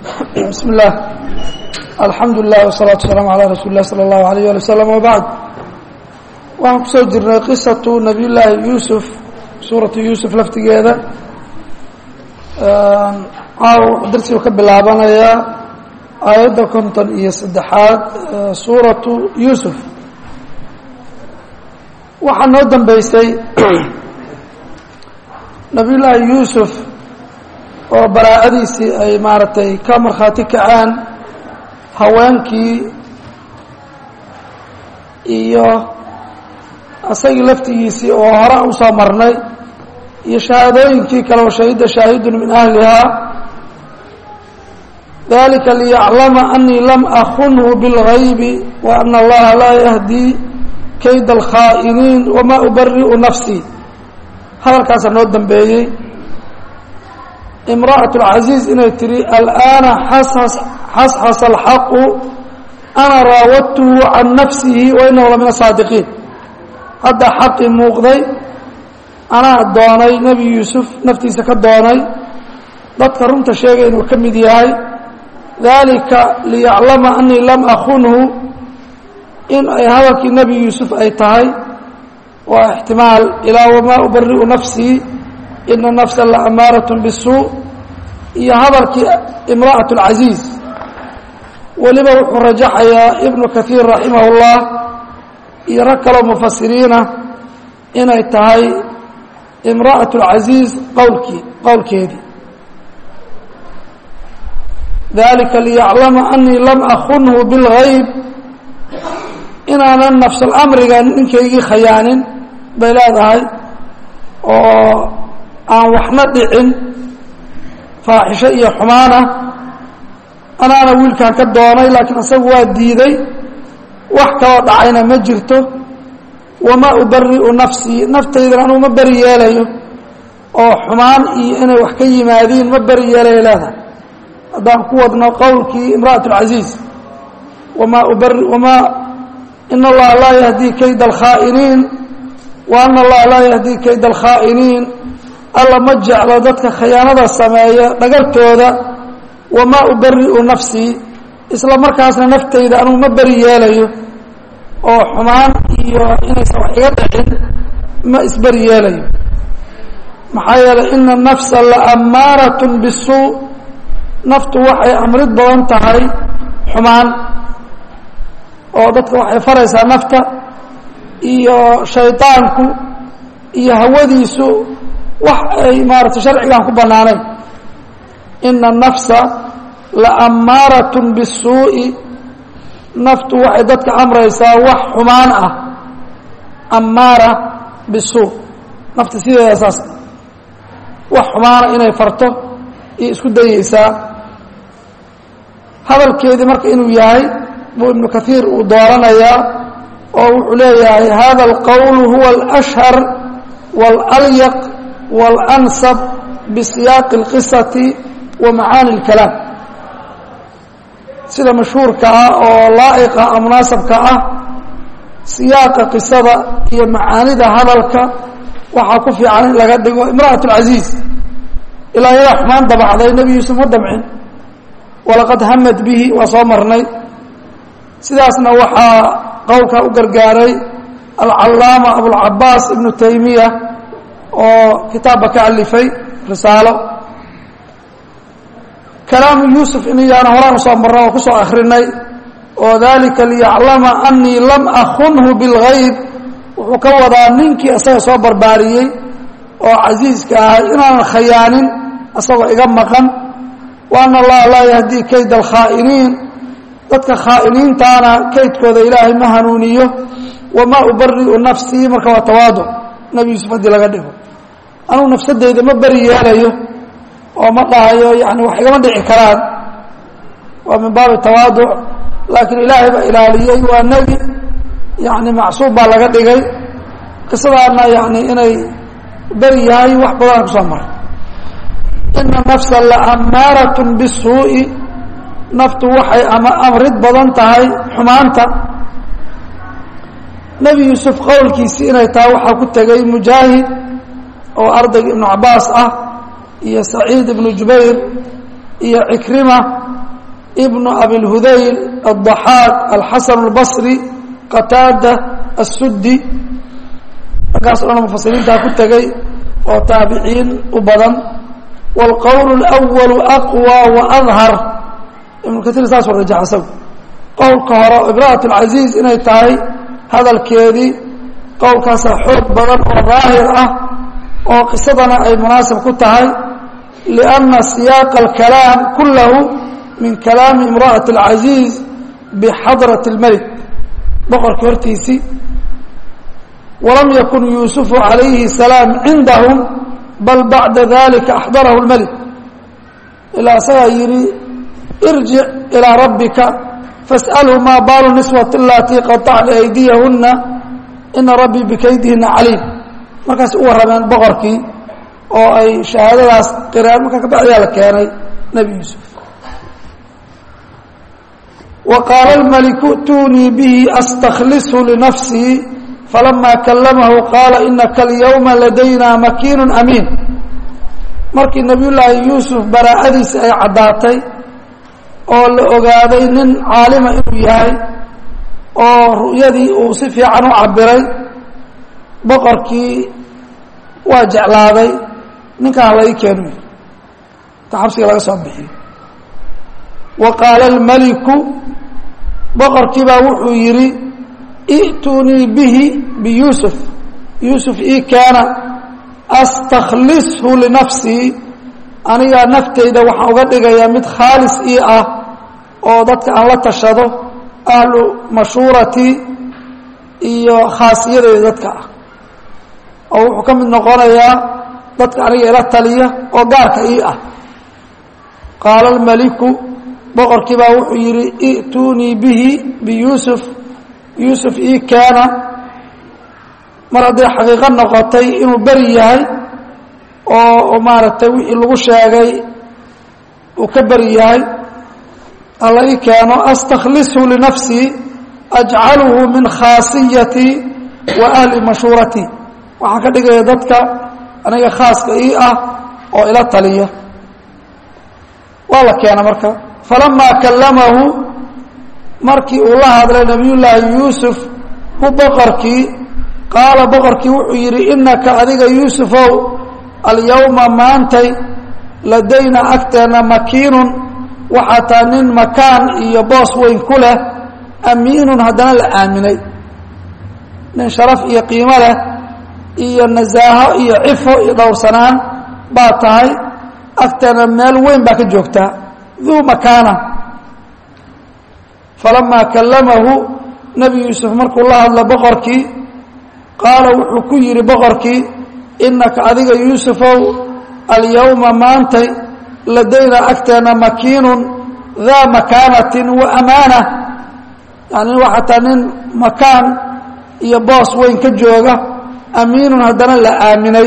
بسم الله الحمد لله والصلاة والسلام على رsuل الlah slى الlaه عليه aلي وsلم وبعد waxaan kusoo jirnay qisaةu نabiy llaahi yuusuf suuraةu yuusuf laftigeeda caaw darsigu ka bilaabanayaa aayadda konton iyo saddexaad suuraةu yuusuf waxaa noo dambeysay nabiy llaahi yuusuf oo baraa'adiisii ay maaragtay ka markhaati kacaan haweenkii iyo asagii laftigiisii oo hore usoo marnay iyo shahaadooyinkii kale oo shahida shaahidun min ahlihaa dalika liyaclama anii lam akunhu biاlgaybi wa ana allaha laa yahdii kayda alkhaa'iniin wamaa ubari'u nafsii hadalkaasaa noo dambeeyey imra'aة اlcaziiz inay tihi alآana xasxasa alxaqu ana raawadtuhu can nafsihi wa inahu la min asaadiqiin hadda xaqii muuqday anaa doonay nebi yuusuf naftiisa ka doonay dadka runta sheegay inuu ka mid yahay dalika liyaclama anii lam akunhu in ay hadalkii nebi yuusuf ay tahay waa ixtimaal ilaa wamaa ubari'u nafsii ina nafsa la amaaraة bالsuu iyo hadalkii imra'aة اlcaziiz weliba wuxuu rajaxayaa ibnu kahiir raximah اllah iyo rag kaloo mufasiriina inay tahay imra'aة اlcaziiz qowlkii qowlkeedii dalika liyaclama anii lam akunhu biاlgayb inaanan nafsalamriga ninkaygii khayaanin bay leedahay oo aan waxna dhicin faaxisho iyo xumaana anaana wiilkaan ka doonay laakiin asagu waa diiday wax kaloo dhacayna ma jirto wamaa ubari'u nafsii naftaydana anuu ma beri yeelayo oo xumaan iyo inay wax ka yimaadiin ma beri yeelayo leedahay haddaan ku wadno qowlkii imra'at اlcaziiz wamaa ubari wamaa ina allaha laa yahdii kayda alkhaa'iniin wa ana allaha laa yahdii kayda alkhaa'iniin alla ma jeclo dadka khiyaanada sameeya dhagartooda wamaa ubari'u nafsii isla markaasna naftayda anugu ma beri yeelayo oo xumaan iyo inaysan wax iga dhicin ma isberi yeelayo maxaa yeelay ina nafsa la ammaarat bisuu naftu waxay amrid badan tahay xumaan oo dadka waxay faraysaa nafta iyo shaydaanku iyo hawadiisu wax ay maaratay sharcigaan ku bannaanayn ina nafsa la ammaarat bisuu'i naftu waxay dadka amraysaa wax xumaan ah ammaara bisuu nafta sideeda saas wax xumaana inay farto iyo isku dayeysaa hadalkeedii marka inuu yahay buu ibnu kahiir uu dooranayaa oo wuxuu leeyahay hada alqowl huwa alashhar waalalyaq wاlansab bisiyaaqi اlqisati wa macaani اlkalaam sida mashhuurka ah oo laa'iqa a munaasabka ah siyaaqa qisada iyo macaanida hadalka waxaa ku fiican in laga dhigo imra'aة اlcaziiz ilaa yadaa xumaan dabacday nebi yuusuf ma damcin walaqad hamad bihi waa soo marnay sidaasna waxaa qowlka u gargaaray alcallaama abulcabaas ibnu taymiya oo kitaabba ka alifay risaalo kalaamu yuusuf inayaana horaan usoo marna oo kusoo akrinay oo dalika liyaclama anii lam akunhu biاlgayb wuxuu ka wadaa ninkii isaga soo barbaariyey oo casiiska ahay inaanan khayaanin isagoo iga maqan wa ana allaha laa yahdii kayda alkhaa'iniin dadka khaa'iniintaana kaydkooda ilaahay ma hanuuniyo wamaa ubari'u nafsii marka waa tawaaduc nebi yuusuf haddii laga dhigo anugu nafsadeyda ma beri yeelayo oo ma dhahayo yani wax igama dhici karaan waa min baabi tawaaduc laakiin ilaahay baa ilaaliyey waa nebi yani macsuub baa laga dhigay qisadaana yani inay beri yahay wax badana kusoo maray ina nafsa la ammaarat bisuu'i naftu waxay ama amrid badan tahay xumaanta nebi yuusuf qowlkiisii inay tahay waxaa ku tegay mujaahid oo ardayga ibnu cabaas ah iyo saciid ibnu jubayr iyo cikrima ibnu abilhudayl الضaxaaq alxasan اlbصri qataada الsudi raggaas o dhan mufasiriintaa ku tegay oo taabiciin u badan wاlqowl اlأwal aqwى وأdhar ibnu kaiir saasuu rajax isagu qowlka hore ibraat اlcaziiz inay tahay hadalkeedii qowlkaasaa xoog badan oo daahir ah oo qisadana ay munaasib ku tahay liأnna siyaaqa اlkalaam kulahu min kalaami imra'aة اlcaziiz bixadraة اlmelik boqorkii hortiisii walam yakun yuusufu calayhi الsalaam cindahum bal bacda dalika axdarahu اlmelik ilaa isagaa yidhi irjic ilىa rabbika fasأlhu maa baalu niswat alatii qaطacna aydiyahuna ina rabbii bikaydihina caliim markaas u warrameen boqorkii oo ay shahaadadaas qireen markaa kabacdiyaa la keenay nebi yuusuf wa qaala اlmaliku اtunii bihi astaklishu linafsii falama kalamahu qaala inaka alyawma ladayna makiinu amiin markii nebiy llaahi yuusuf baraa'adiisi ay caddaatay oo la ogaaday nin caalima inuu yahay oo ru'yadii uu si fiican u cabiray boqorkii waa jeclaaday ninkaan la ii keenu ta xabsiga laga soo bixiyo wa qaala almaliku boqorkii baa wuxuu yidhi i'tunii bihi biyuusuf yuusuf ii keena astaklishu linafsii anigaa naftayda waxaan uga dhigayaa mid khaalis ii ah oo dadka aan la tashado ahlu mashuuratii iyo khaasiyadeyda dadka ah oo wuxuu ka mid noqonayaa dadka aniga ila taliya oo gaarka ii ah qaala almaliku boqorkii baa wuxuu yidhi i'tunii bihi biyuusuf yuusuf ii keena mar hadday xaqiiqo noqotay inuu beri yahay oo maaragtay wixii lagu sheegay uu ka beri yahay alla ii keeno astaklishu linafsii ajcaluhu min khaasiyatii wa ahli mashuuratii waxaan ka dhigaya dadka aniga khaaska ii ah oo ila taliya waa la keena marka falamaa kallamahu markii uu la hadlay nabiyullaahi yuusuf hu boqorkii qaala boqorkii wuxuu yidhi inaka adiga yuusufow alyawma maantay ladayna agteenna makiinun waxaa taa nin makaan iyo boos weyn ku leh amiinun haddana la aaminay nin sharaf iyo qiimo leh iyo nasaaho iyo cifo iyo dhowrsanaan baa tahay agteenna meel weyn baa ka joogtaa duu makaana falamaa kallamahu nebi yuusuf markuu la hadla boqorkii qaala wuxuu ku yidhi boqorkii inaka adiga yuusufow alyawma maantay ladayna agteenna makiinun daa makaanatin wa amaana yani waxaa taa nin makaan iyo boos weyn ka jooga amiinun haddana la aaminay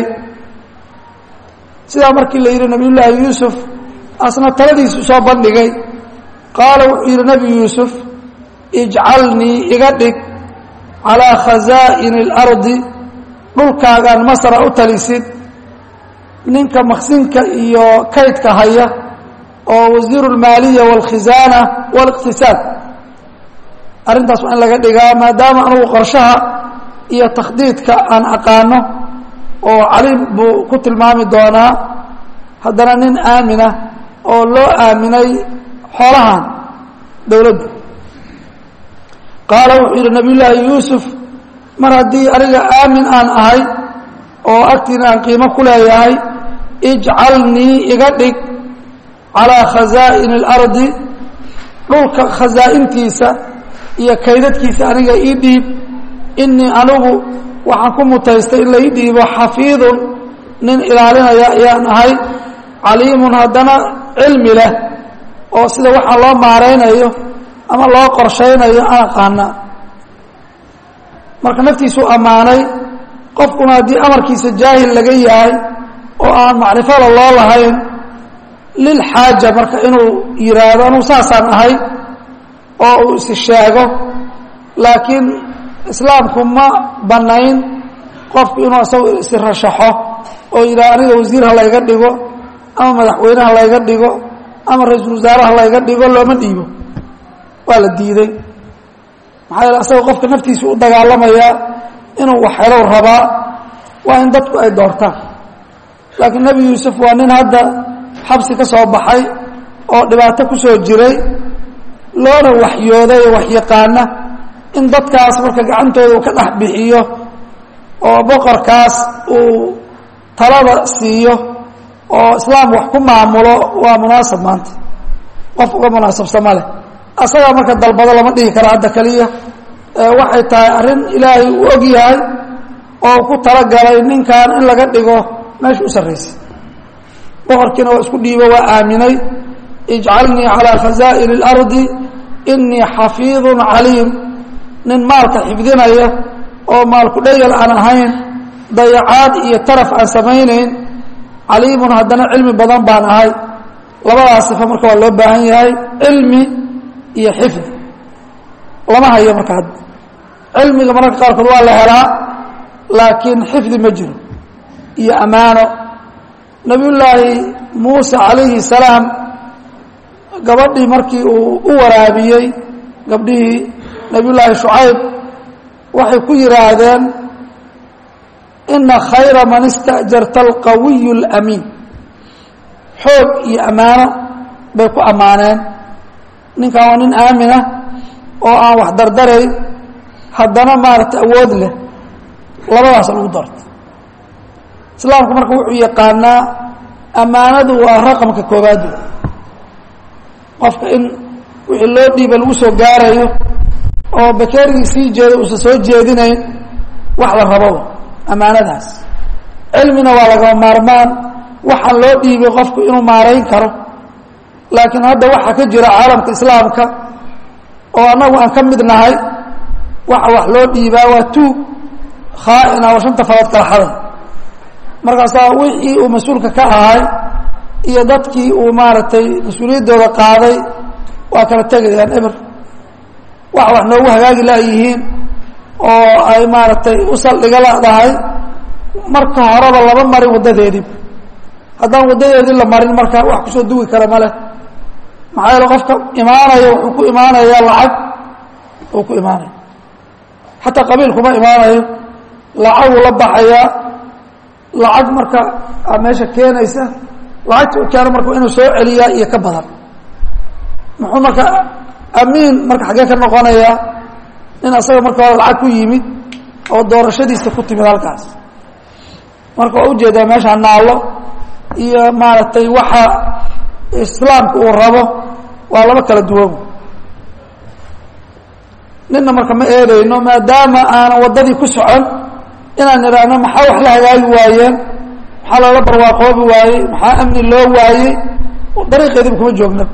sidaa markii la yidhi nabiyullaahi yuusuf asna taladiisu soo bandhigay qaala wuxuu yidhi nebi yuusuf ijcalnii iga dhig calaa khazaa'ini اlardi dhulkaagaan masra u talisid ninka maksinka iyo kaydka haya oo wasiiru اlmaaliya wاlkhisaana wاliqtisaad arrintaas waa in laga dhigaa maadaama anugu qorshaha iyo takhdiidka aan aqaano oo caliim buu ku tilmaami doonaa haddana nin aamina oo loo aaminay xoolahan dowladda qaala wuxuu yidhi nabiy llaahi yuusuf mar haddii aniga aamin aan ahay oo agtiina aan qiimo ku leeyahay ijcalnii iga dhig calaa khazaa'ini اlardi dhulka khasaa'intiisa iyo kaydadkiisa aniga ii dhiib inii anigu waxaan ku mutaystay in la ii dhiibo xafiidun nin ilaalinaya ayaan ahay caliimun haddana cilmi leh oo sida waxaa loo maaraynayo ama loo qorshaynayo aan aqaana marka naftiisuu ammaanay qofkuna haddii amarkiisa jaahil laga yahay oo aan macrifada loo lahayn lilxaaja marka inuu yidhaahdo anugu saasaan ahay oo uu isi sheego laakiin islaamku ma bannayn qofku inuu isagu isi rashaxo oo yidhaha aniga wasiir ha layga dhigo ama madaxweyne ha layga dhigo ama ra-iisul wasaaraha layga dhigo looma dhiibo waa la diiday maxaa yeele asaga qofka naftiisa u dagaalamayaa inuu wax helow rabaa waa in dadku ay doortaan laakiin nebi yuusuf waa nin hadda xabsi ka soo baxay oo dhibaato ku soo jiray loona waxyooday oo waxyaqaana in dadkaas marka gacantooda uu ka dhex bixiyo oo boqorkaas uu talada siiyo oo islaam wax ku maamulo waa munaasab maanta qof uga munaasabsama leh asagaa marka dalbado lama dhihi kara hadda keliya waxay tahay arrin ilaahay uu og yahay oo ku talagalay ninkan in laga dhigo meesha u sarraysay boqorkiina waa isku dhiibo waa aaminay ijcalnii calaa khazaa'ini اlardi inii xafiidun caliim nin maalka xifdinaya oo maalku dhayal aan ahayn dayacaad iyo taraf aan samaynayn caliimun haddana cilmi badan baan ahay labadaas sifo marka waa loo baahan yahay cilmi iyo xifdi lama hayo marka hadda cilmiga mararka qaarkood waa la helaa laakiin xifdi ma jiro iyo ammaano nabiyullaahi muuse calayhi salaam gabadhii markii uu u waraabiyey gabdhihii nabiyullaahi shucayb waxay ku yidhaahdeen ina khayra man ista'jarta alqawiyu اlamiin xoog iyo ammaano bay ku ammaaneen ninkan waa nin aaminah oo aan wax dardarayn haddana maaragtay awood leh labadaas lagu darto islaamku marka wuxuu yaqaanaa ammaanadu waa raqamka koobaad qofka in wixii loo dhiiba lagu soo gaarayo oo bakeerigii sii jeeda uusan soo jeedinayn wax la rababa ammaanadaas cilmina waa lagama maarmaan waxaan loo dhiibay qofku inuu maarayn karo laakiin hadda waxaa ka jira caalamka islaamka oo annagu aan ka mid nahay waxa wax loo dhiibaa waa tuug khaa'ina oo shanta farood kala xaday markaasaa wixii uu mas-uulka ka ahay iyo dadkii uu maaragtay mas-uuliyaddooda qaaday waa kala tegayaan eber wax wax noogu hagaagi laayihiin oo ay maaragtay u saldhiga ladahay marka horeba lama marin waddadeedii haddaan waddadeedii la marin marka wax kusoo dugi kara ma leh maxaa yeele qofka imaanaya wuxuu ku imaanayaa lacag uu ku imaanaya xataa qabiil kuma imaanayo lacaguu la baxayaa lacag marka a meesha keenaysa lacagta u keeno marka inuu soo celiyaa iyo ka badan muxuu marka amiin marka xaggee ka noqonayaa nin asaga marka hore lacag ku yimid oo doorashadiisa ku timid halkaas marka waa ujeedaa meesha naallo iyo maaragtay waxa islaamka uu rabo waa laba kala duwan ninna marka ma eedayno maadaama aanan waddadii ku socon inaan nidhaahno maxaa wax la hagaagi waayeen maxaa loola barwaaqoobi waayey maxaa amni loo waayey dariiqeediba kuma joogna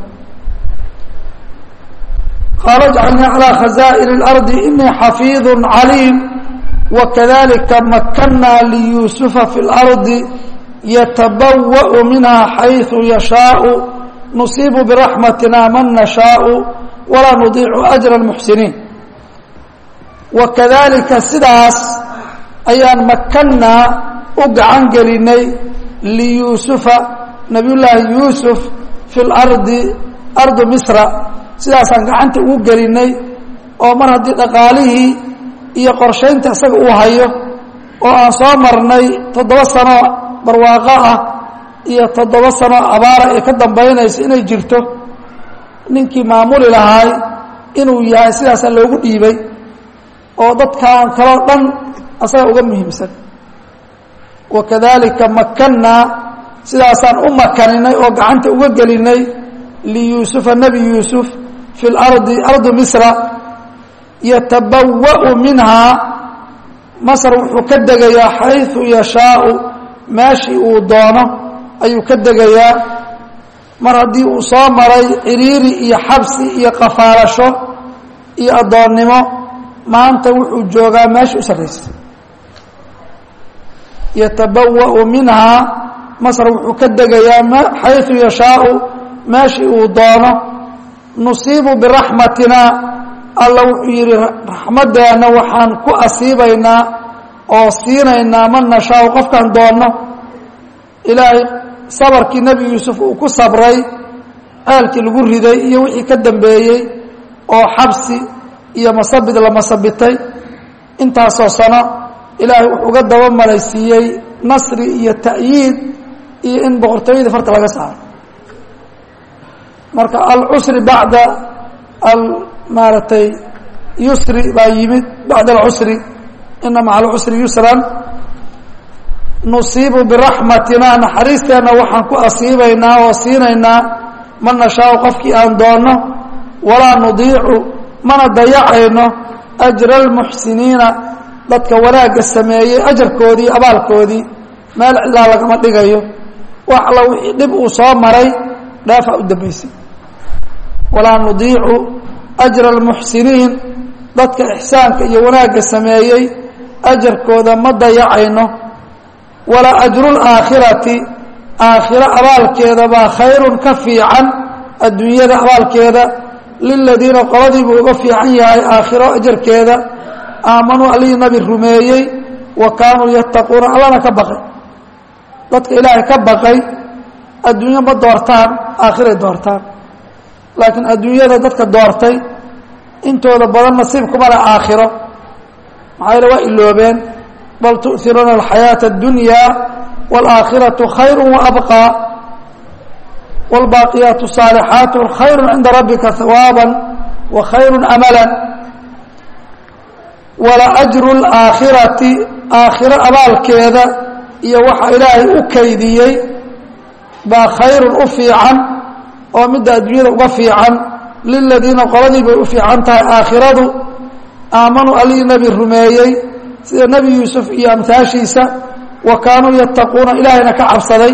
qaala jcalnii calىa khazaa'in اlardi inii xafiidu caliim wakadalika makanaa liyuusufa fi اlardi yatabawaأu minha xayثu yashaau nusiibu biraxmatina man nashaau walaa nudiicu ajra اlmuxsiniin wakadalika sidaas ayaan makanaa u gacan gelinay liyuusufa nabiy llaahi yuusuf fi اlardi ardu misra sidaasaan gacanta ugu gelinay oo mar haddii dhaqaalihii iyo qorshaynta isaga uu hayo oo aan soo marnay toddoba sano barwaaqo ah iyo toddoba sano abaara ay ka dambaynayso inay jirto ninkii maamuli lahaay inuu yahay sidaasaa loogu dhiibay oo dadkan kaloo dhan asaga uga muhiimsan wakadalika makanaa sidaasaan u makaninay oo gacanta uga gelinay liyuusufa nebi yuusuf fi lardi ardu misra yatabawa'u minhaa masr wuxuu ka degayaa xayثu yashaau meeshii uu doono ayuu ka degayaa mar haddii uu soo maray ciriiri iyo xabsi iyo qafaalasho iyo addoonnimo maanta wuxuu joogaa meesha u sarraysay yatabawa'u minhaa masr wuxuu ka degayaa xayثu yashaau meeshii uu doono nusiibu biraxmatina alla wuxuu yidhi raxmaddeenna waxaan ku asiibaynaa oo siinaynaa man nashaau qofkaan doonno ilaahay sabarkii nebi yuusuf uu ku sabray ceelkii lagu riday iyo wixii ka dambeeyey oo xabsi iyo masabid la masabitay intaasoo sano ilaahay wuxuu uga daba malaysiiyey nasri iyo ta'yiid iyo in boqortooyadii farta laga saaro marka alcusri bacda al maaragtay yusri baa yimid bacda alcusri ina maca alcusri yusran nusiibu biraxmatina naxariisteenna waxaan ku asiibaynaa oo siinaynaa man nashaau qofkii aan doonno walaa nudiicu mana dayacayno ajra almuxsiniina dadka wanaagga sameeyey ajarkoodii abaalkoodii meel cilaa lagama dhigayo wax alla wixii dhib uu soo maray dheefaa u dambaysay walaa nudiicu ajra almuxsiniin dadka ixsaanka iyo wanaagga sameeyey ajarkooda ma dayacayno walaa ajru laakhirati aakhiro abaalkeeda baa khayrun ka fiican adduunyada abaalkeeda liladiina qoladiibuu uga fiican yahay aakhiro ajarkeeda aamanuu alihii nabi rumeeyey wa kaanuu yattaquuna allana ka baqay dadka ilaahay ka baqay adduunyo ma doortaan aakhiray doortaan laakiin adduunyada dadka doortay intooda badan nasiib kuma leh aakhiro maxaa yeele waa iloobeen bal tu'iruuna alxayaaةa اddunya wاlaakhiraةu khayru waabqى wاlbaaqiyaatu الصaalixaatu khayru cinda rabbika hawaaba wa khayru amala walaأjru اlaakhirati aakhiro abaalkeeda iyo waxa ilaahay u kaydiyey baa khayrun u fiican oo midda adduunyada uga fiican liladiina qoladii bay u fiican tahay aakhiradu aamanuu alihii nebi rumeeyey sida nebi yuusuf iyo amhaashiisa wa kaanuu yattaquuna ilaahayna ka cabsaday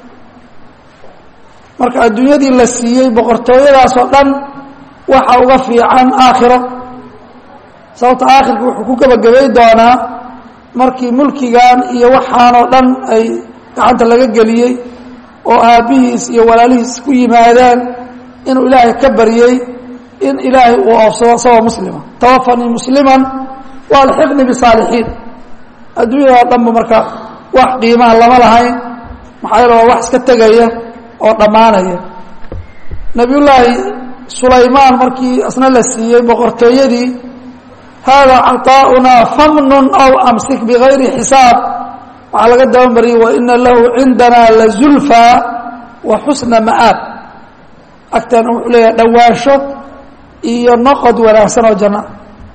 marka adduunyadii la siiyey boqortooyadaasoo dhan waxa uga fiican aakhiro sababta aakhirka wuxuu ku gebagabay doonaa markii mulkigan iyo waxaanoo dhan ay gacanta laga geliyey oo aabbihiis iyo walaalihiis ku yimaadeen inuu ilaahay ka baryey in ilaahay uu oofsado isagoo muslima tawafanii musliman waalxiqni bisaalixiin adduunyada dhanba marka wax qiimaha lama lahayn maxaa yeele waa wax iska tegaya oo dhammaanaya nebiyullaahi sulaymaan markii asna la siiyey boqortooyadii haadaa caطaa'unaa famnun aw amsik bigayri xisaab waxaa laga dabamariyey waina lahu cindana lazulfaa wa xusna ma'aab agteena wuxuu leeyahay dhowaansho iyo noqod wanaagsan oo janna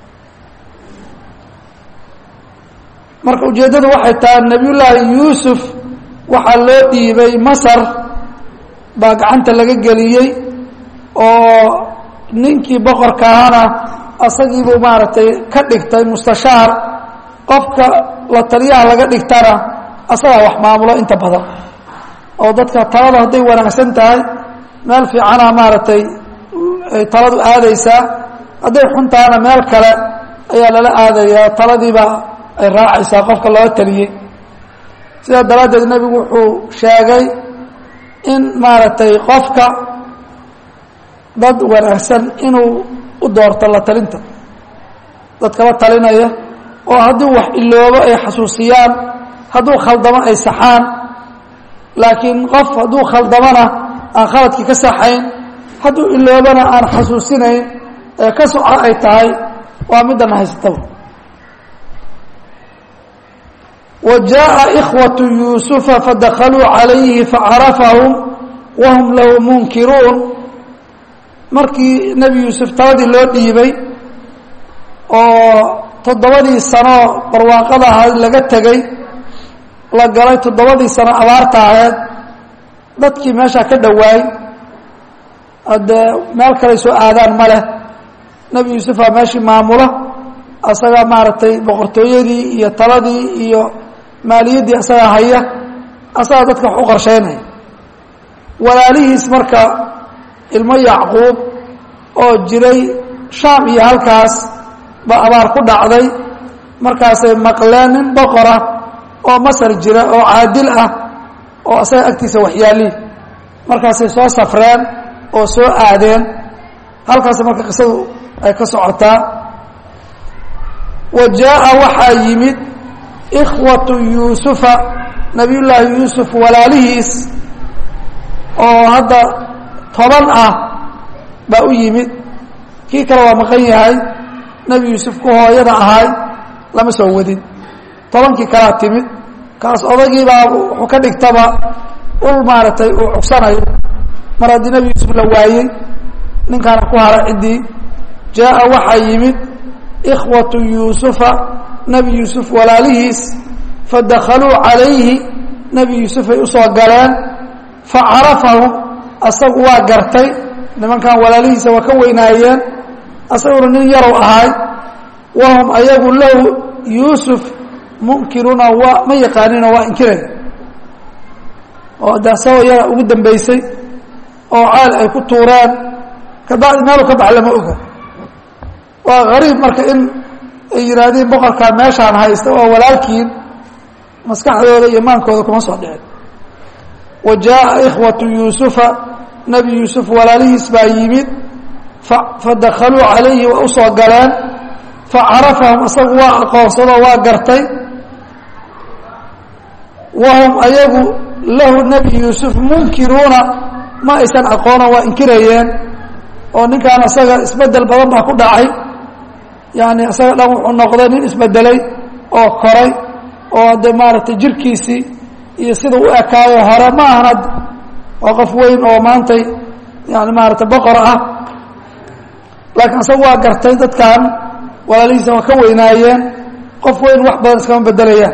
marka ujeeddadu waxay tahay nebiyullaahi yuusuf waxaa loo dhiibay masar baa gacanta laga geliyey oo ninkii boqorka ahana asagiibuu maaragtay ka dhigtay mustashaar qofka la taliyaha laga dhigtana asagaa wax maamulo inta badan oo dadka talada hadday wanaagsan tahay meel fiicana maaragtay ay taladu aadaysaa hadday xun tahana meel kale ayaa lala aadayaa taladiibaa ay raacaysaa qofka loo taliyey sidaa daraaddeed nebigu wuxuu sheegay in maaragtay qofka dad wanaagsan inuu u doorto la talinta dadkala talinaya oo haddii wax iloobo ay xasuusiyaan hadduu khaldamo ay saxaan laakiin qof hadduu khaldamona aan khaladkii ka saxayn hadduu iloobana aan xasuusinayn ee ka soco ay tahay waa midana haysataba wa jaaءa ikhwaةu yuusufa fadakaluu calayhi facarafahum wahum lahu munkiruun markii nebi yuusuf taladii loo dhiibay oo toddobadii sano barwaaqada ahayd laga tegey la galay toddobadii sano abaarta ahayd dadkii meeshaa ka dhowaay haddee meel kaley soo aadaan ma leh nebi yuusufaa meeshii maamula asagaa maaragtay boqortooyadii iyo taladii iyo maaliyaddii asagaa haya asagaa dadka wax u qorsheynaya walaalihiis marka ilmo yacquub oo jiray shaam iyo halkaas ba abaar ku dhacday markaasay maqleen nin boqora oo masar jira oo caadil ah oo asaga agtiisa waxyaalihi markaasay soo safreen oo soo aadeen halkaas marka qisadu ay ka socotaa wa jaaءa waxaa yimid ikhwatu yuusufa nabiyullaahi yuusuf walaalihiis oo hadda toban ah baa u yimid kii kale waa maqan yahay nebi yuusuf ku hooyada ahay lama soo wadin tobankii kalaa timid kaas odagiibaa wuxuu ka dhigtaba ul maaragtay uu cugsanayo mar haddii nebi yuusuf la waayey ninkaana ku hara ciddii jaa'a waxaa yimid ikhwatu yuusufa nebi yuusuf walaalihiis fadakaluu calayhi nebi yuusufay usoo galeen facarafahum asagu waa gartay nimankan walaalihiisa waa ka weynaayeen asaguna nin yarow ahay wahum ayagu lahu yuusuf munkiruuna waa ma yaqaanino waa inkiraya oo de asagoo yara ugu dambeysay oo ceel ay ku tuureen kabacdi meelu ka bax lama oga waa gariib marka in ay yihaahdeen boqorkaa meeshaan haysta oo walaalkiin maskaxdooda iyo maankooda kuma soo dhicin wa jaaءa ikhwatu yuusufa nebi yuusuf walaalihiis baa yimid fadakaluu calayhi waa usoo galeen facarafahum isagu waa aqoonsadoo waa gartay wahum ayagu lahu nebi yuusuf munkiruuna ma aysan aqoono waa inkirayeen oo ninkaan isaga isbedel badan baa ku dhacay yani isaga dhan wuxuu noqday nin isbedelay oo koray oo de maaragtay jirkiisii iyo sida u ekaayo hore ma ahan waa qof weyn oo maantay yani maaragtay boqor ah laakiin isaga waa gartay dadkan walaalihiisa waa ka weynaayeen qof weyn wax badan iskama bedelayaan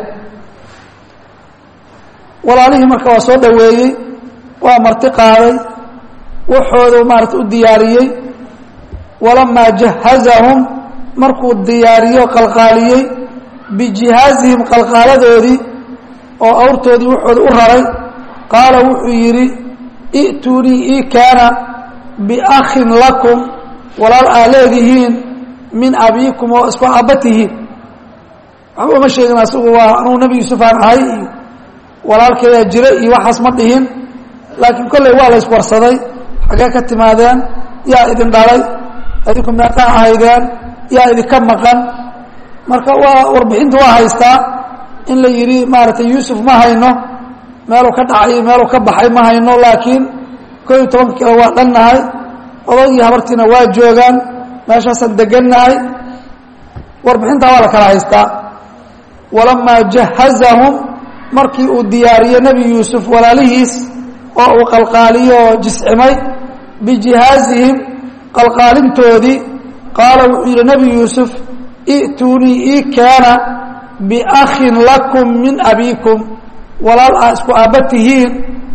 walaalihii marka waa soo dhoweeyey waa marti qaaday waxooda maarata u diyaariyey walamaa jahazahum markuu diyaariyo qalqaaliyey bijihaazihim qalqaaladoodii oo awrtoodii waxooda u raray qaala wuxuu yidhi i'tuunii ii kaana biakhin lakum walaal aa leedihiin min abiikum oo isku aabba tihiin waxba uma sheegin asigu waa anugu nebi yuusuf aan ahay iyo walaalkeedaa jira iyo waxaas ma dhihin laakiin kolley waa la iswarsaday xaggee ka timaadeen yaa idin dhalay idinku meeqaa ahaydeen yaa idinka maqan marka waa warbixinta waa haystaa in la yidhi maaragtay yuusuf ma hayno meeluu ka dhacay meeluu ka baxay ma hayno laakiin koo iyo tobanka kilo waa dhannahay odagii habartiina waa joogaan meeshaasaan degannahay warbixintaa waa la kala haystaa walamaa jahazahum markii uu diyaariyo nebi yuusuf walaalihiis oo uu qalqaaliyo oo jiscimay bijihaazihim qalqaalintoodii qaala wuxuu yidhi nebi yuusuf i'tuunii ii keena biakhin lakum min abiikum walaal aa isku aabba tihiin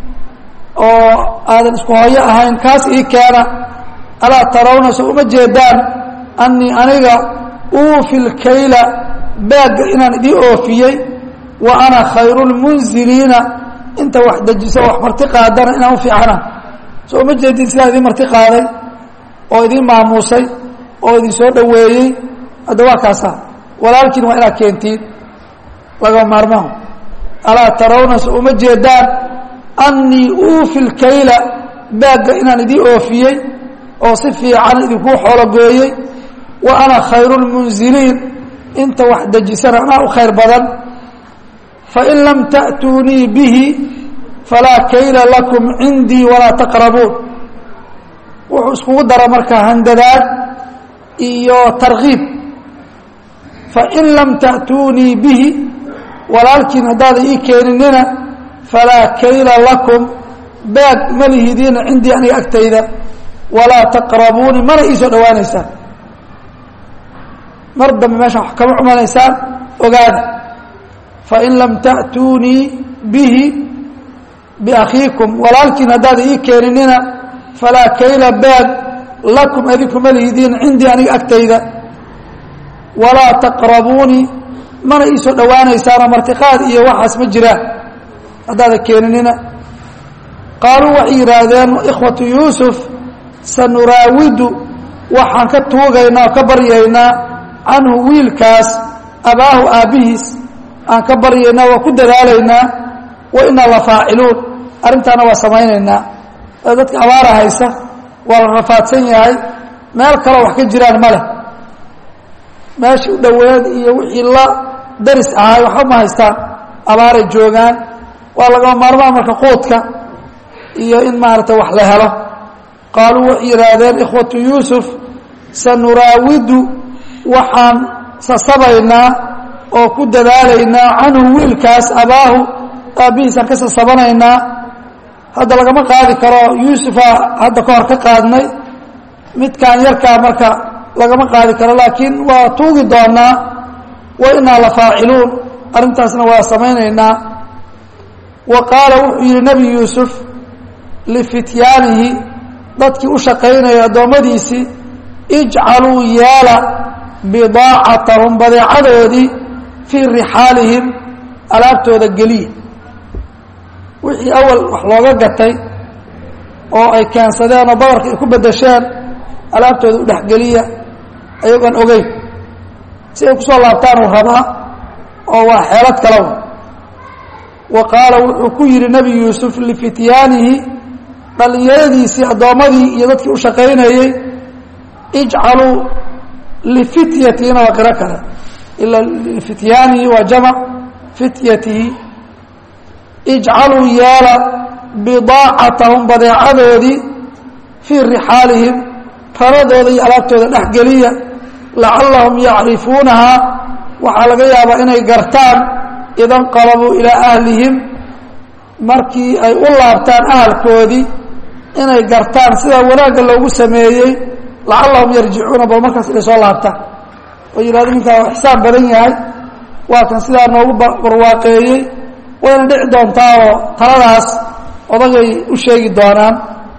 oo aadan isku hooyo ahayn kaas ii keena alaa tarawna so uma jeedaan annii aniga uufi lkayla baagga inaan idii oofiyey wa ana khayru lmunziliina inta wax dejiso wax marti qaadana inaan u fiicana so uma jeedin sidaa idiin marti qaaday oo idiin maamuusay oo idin soo dhoweeyey hadda waa kaasa walaalkiin waa inaad keentiin laga maarmaho alaa tarawna so uma jeedaan annii uufi lkayla baagga inaan idii oofiyey oo si fiican idinkuu xoologooyey wa ana khayru lmunziliin inta wax dejisana anaa u khayr badan fain lam ta'tuunii bihi falaa kayla lakum cindii walaa taqrabuun wuxuu iskugu dara marka handadaad iyo tarkiib fain lam ta'tuunii bihi walaalkiin haddaadan ii keeninina falaa kayla lakum baag ma lihidiina cindii aniga agtayda walaa taqrabuuni mana ii soo dhowaanaysaan mar dambe meeshaan wax kama cumanaysaan ogaada fain lam ta'tuunii bihi biakhiikum walaalkiin haddaadan ii keeninina falaa kayla baag lakum adinkuma lihidiin cindii aniga agtayda walaa taqrabuunii mana ii soo dhowaanaysaanoo martiqaad iyo waxaas ma jiraan haddaadan keeninina qaaluu waxay yidhaahdeen ikhwatu yuusuf sanuraawidu waxaan ka tuugaynaa oo ka baryaynaa canhu wiilkaas abaahu aabbihiis aan ka baryaynaa waa ku dadaalaynaa wa inaa la faaciluun arrintaana waa samaynaynaa dadka abaara haysa waa la rafaadsan yahay meel kaloo wax ka jiraan ma leh meeshii u dhoweed iyo wixii la daris ahay waxba ma haystaan abaaray joogaan waa lagama maarmaan marka quudka iyo in maaragtay wax la helo qaaluu waxay yidhaahdeen ikhwatu yuusuf sanuraawidu waxaan sasabaynaa oo ku dadaalaynaa canhu wiilkaas abaahu aabbihiisaan ka sasabanaynaa hadda lagama qaadi karo yuusufa hadda ka hor ka qaadnay midkaan yarkaa marka lagama qaadi karo laakiin waa tuugi doonaa wa inaa la faaciluun arrintaasna waa samaynaynaa wa qaala wuxuu yidhi nebi yuusuf lifityaanihi dadkii u shaqaynaya addoommadiisii ijcaluu yeela bidaacatahum badeecadoodii fii rixaalihim alaabtooda geliya wixii awal wax looga gatay oo ay keensadeen oo badarka ay ku bedesheen alaabtooda u dhexgeliya ayagoon ogeyn si ay kusoo laabtaan uu rabaa oo waa xeelad kalawa wa qaala wuxuu ku yidhi nebi yuusuf lifityaanihi dhallinyaradiisii addoommadii iyo dadkii u shaqaynayey ijcaluu lifityatiina waa qiro kale ila lifityaanihi waa jamac fityatihi ijcaluu yeela bidaacatahum badeecadoodii fii rixaalihim raradooda iyo alaabtooda dhexgeliya lacallahum yacrifuunahaa waxaa laga yaabaa inay gartaan idanqalabuu ilaa ahlihim markii ay u laabtaan ahalkoodii inay gartaan sidaa wanaagga loogu sameeyey lacallahum yarjicuuna bal markaas inay soo laabtaan oo yidhahdo ninkaa waa ixsaan badan yahay waa kan sidaa noogu barwaaqeeyey wayna dhici doontaa oo taladaas odagay u sheegi doonaan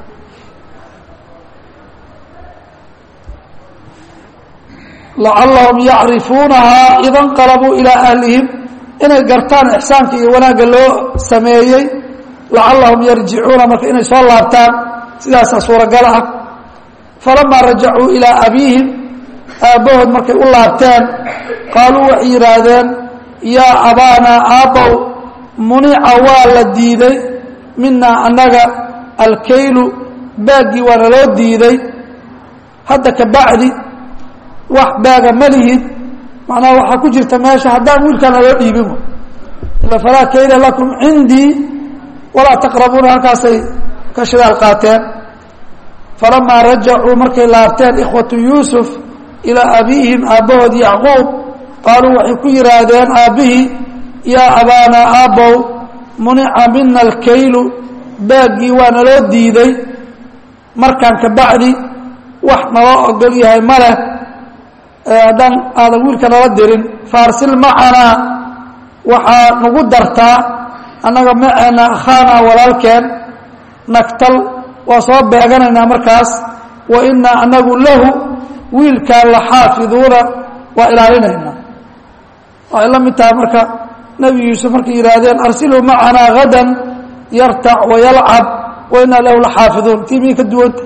lacallahum yacrifuunahaa ida nqalabuu ilaa ahlihim inay gartaan ixsaanka iyo wanaagga loo sameeyey lacallahum yarjicuuna marka inay soo laabtaan sidaasaa suuragal ah falamaa rajacuu ilaa abiihim aabbahood markay u laabteen qaaluu waxay yidhaahdeen yaa abaanaa aabbow munica waa la diiday minaa annaga alkaylu baaggii waana loo diiday hadda ka bacdi wax baaga ma lihid macnaha waxaa ku jirta meesha haddaan wiilkaana loo dhiibin ila falaa kayla lakum cindii walaa taqrabuuna halkaasay ka shidaal qaateen falamaa rajacuu markay laabteen ikhwatu yuusuf ilaa abiihim aabbahood yacquub qaaluu waxay ku yidhaahdeen aabbihii yaa abaanaa aabbow munica mina alkaylu baaggii waa naloo diiday markaan ka bacdi wax naloo ogol yahay ma leh haddaan aadan wiilka nala dirin faarsil macanaa waxaa nagu dartaa annaga maceena akhaanaa walaalkeen nagtal waa soo beeganaynaa markaas wa inaa anagu lahu wiilkaan la xaafiduuna waa ilaalinaynaa waxay la mid tahay marka nebi yuusuf markay yidhaahdeen arsiluu macanaa hadan yartac wayalcab wa inaa lahu la xaafiduun tii miyay ka duwanta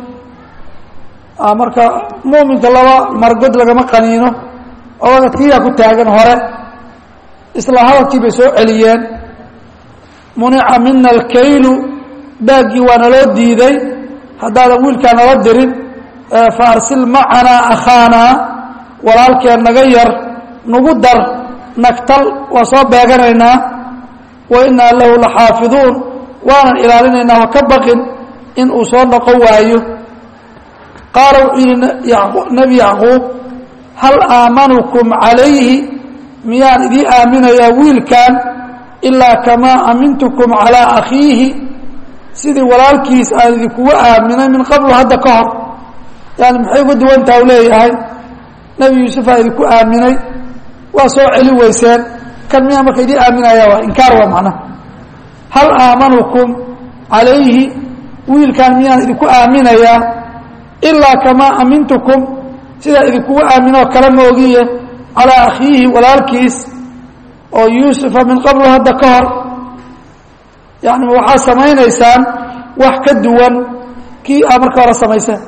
marka muuminka laba margod lagama qaniino odaga tiyaa ku taagan hore isla hadalkii bay soo celiyeen munica mina alkaylu baaggii waa naloo diiday haddaadan wiilkaa nala dirin fa arsil macanaa akhaanaa walaalkeen naga yar nagu dar nagtal waa soo beeganaynaa wa inaa lahu la xaafiduun waanan ilaalinaynaa ha ka baqin in uu soo noqon waayo qaala wuxuu yihi nebi yacquub hal aamanukum calayhi miyaan idiin aaminayaa wiilkan ilaa kamaa amintukum calaa akhiihi sidii walaalkiis aan idinkugu aaminay min qablu hadda ka hor yani maxay uga duwantaha u leeyahay nebi yuusufaa idinku aaminay waa soo celi weyseen kan miyaan marka idiin aaminaya waa inkaar waa macnaha hal aamanukum calayhi wiilkan miyaan idinku aaminayaa ilaa kamaa amintukum sidaa idinkugu aaminoo kala moogiye calaa akhiihi walaalkiis oo yuusufa min qablu hadda ka hor yani waxaad samaynaysaan wax ka duwan kii aa marka hore samayseen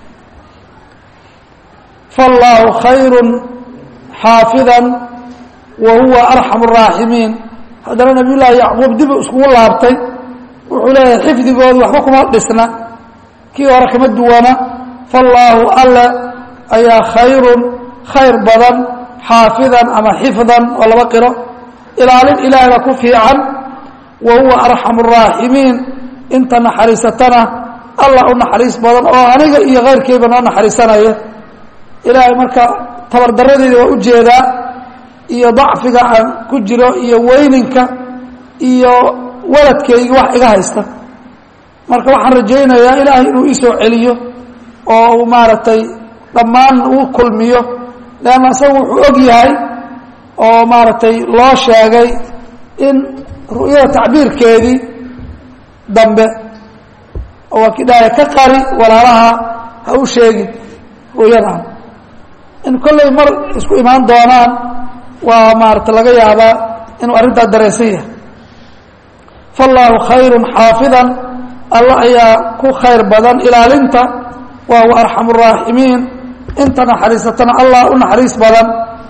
faallaahu khayru xaafida wa huwa arxamu الraaximiin haddana nabiy llaahi yacquub dibu iskugu laabtay wuxuu leeyahay xifdigoodu waxba kuma dhisna kii hore kama duwana faallaahu alle ayaa khayrun khayr badan xaafidan ama xifdan oo laba qiro ilaalin ilaahay baa ku fiican wa huwa arxamu الraaximiin inta naxariisatana allah u naxariis badan oo aniga iyo keyrkayba noo naxariisanaya ilaahay marka tabardarradeeda waa ujeedaa iyo dacfiga aan ku jiro iyo weyninka iyo waladkayga wax iga haysta marka waxaan rajaynayaa ilaahay inuu iisoo celiyo oo uu maaragtay dhammaan uu kulmiyo leanna isagu wuxuu og yahay oo maaragtay loo sheegay in ru'yada tacbiirkeedii dambe oo waa kii dhahay ka qari walaalaha ha u sheegin ru'yadan in kollay mar isku imaan doonaan waa maarata laga yaabaa inuu arrintaa dareensan yahay faallaahu khayrun xaafidan alla ayaa ku khayr badan ilaalinta wa huwa arxamu raaximiin inta naxariisatana allah u naxariis badan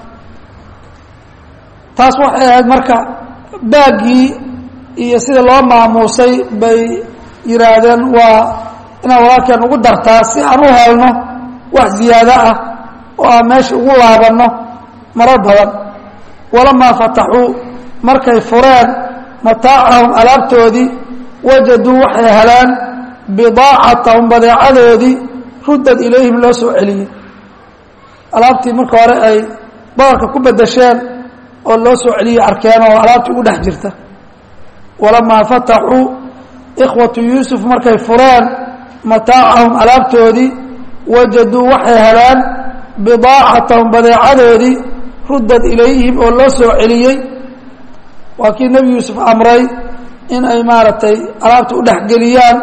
taas waxay ahayd marka baaggii iyo sida loo maamuusay bay yidhaahdeen waa inaan walaalkeen ugu dartaa si aan u helno wax ziyaado ah oo aan meesha ugu laabanno marar badan walamaa fataxuu markay fureen mataacahum alaabtoodii wajaduu waxay heleen bidaacatahum badeecadoodii ruddad ilayhim loo soo celiyey alaabtii marka hore ay badarka ku bedesheen oo loo soo celiyey arkeen oo alaabtii ugu dhex jirta walamaa fataxuu ikhwatu yuusuf markay fureen mataacahum alaabtoodii wajaduu waxay heleen bidaacatahum badeecadoodii ruddad ilayhim oo loo soo celiyey waa kii nebi yuusuf amray in ay maaragtay alaabta u dhexgeliyaan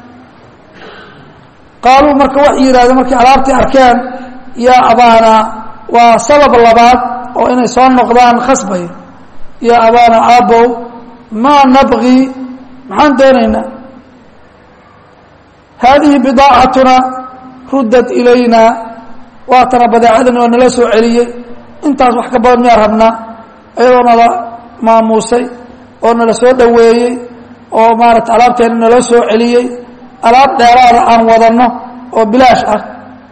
qaaluu marka waxay yidhahdeen markay alaabtii arkeen yaa abaana waa sabab labaad oo inay soo noqdaan khasbaya yaa abaana aabow maa nabqii maxaan doonaynaa haadihi bidaacatuna ruddad ilaynaa waatana badeecadani waa nala soo celiyey intaas wax ka badan miyaa rabnaa iyadoo nala maamuusay oo nala soo dhoweeyey oo maarata alaabteena nala soo celiyey alaab dheeraada aan wadanno oo bilaash ah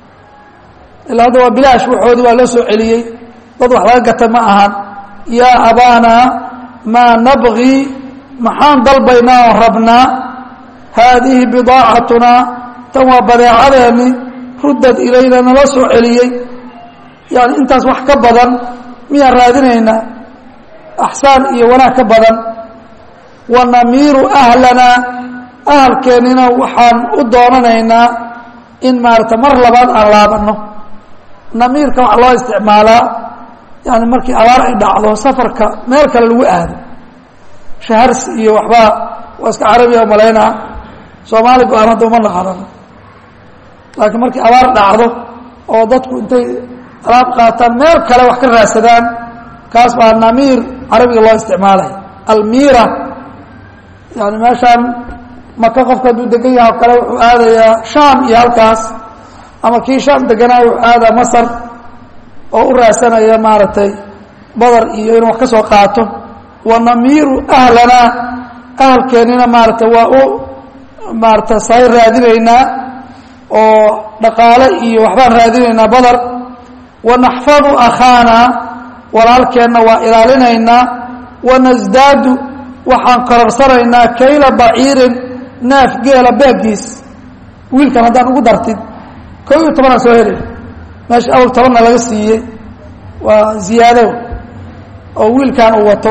ilaa hadda waa bilaash waxoodii waa loo soo celiyey dad wax laga gata ma ahan yaa abaanaa maa nabqii maxaan dalbaynaa oo rabnaa haadihi bidaacatunaa tan waa badeecadeeni ruddad ilayna nala soo celiyey yani intaas wax ka badan miyaan raadinaynaa axsaan iyo wanaag ka badan wa namiiru ahlanaa ahalkeennina waxaan u doonanaynaa in maarata mar labaad aan laabanno namiirka waxaa loo isticmaalaa yani markii abaar ay dhacdo safarka meel kale lagu aado shaharsi iyo waxbaa waa iska carabiya malaynaa soomaali go-aan hadda uma naqanan laakiin markii abaar dhacdo oo dadku intay alaab qaataan meel kale wax ka raadsadaan kaas baa namiir carabiga loo isticmaalay almiira yani meeshaan maka qofka hadduu degan yaha o kale wuxuu aadayaa shaam iyo halkaas ama kii shaam deganaa wuxuu aadaa masar oo u raadsanaya maaragtay badar iyo inuu wax ka soo qaato wa namiiru ahlanaa ahalkeennina maaragtay waa u maarata say raadinaynaa oo dhaqaale iyo waxbaan raadinaynaa badar wanaxfadu akhaana walaalkeenna waa ilaalinaynaa wanasdaadu waxaan kororsanaynaa kayla baciirin neef geela beeggiis wiilkan haddaan ugu dartid koo iyo tobanaan soo helay meesha awal tobanna laga siiyey waa ziyaado oo wiilkan uu wato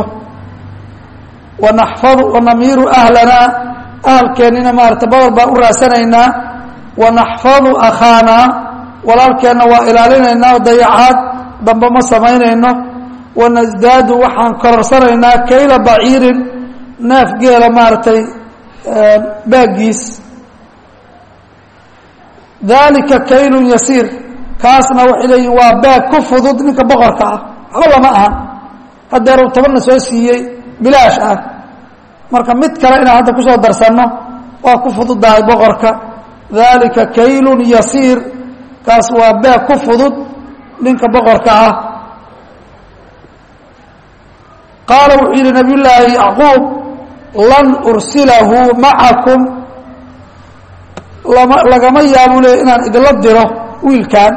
wanaxfadu wanamiiru ahlanaa ahalkeennina maarata badar baan u raadsanaynaa wanaxfadu akhaanaa walaalkeenna waa ilaalinaynaa oo dayacaad dambe ma samaynayno wanasdaadu waxaan kororsanaynaa kayla baciirin neef geela maaragtay baaggiis dalika kaylun yasiir kaasna waxay leeyihin waa baag ku fudud ninka boqorka ah waxba lama ahan haddeeru tobanna soo siiyey bilaash ah marka mid kale inaan hadda kusoo darsanno waa ku fududahay boqorka dalika kaylun yasiir kaas waa baag ku fudud ninka boqorka ah qaala wuxuu yidhi nabiy llaahi yacquub lan ursilahu macakum lama lagama yaabuu leey inaan idinla diro wiilkan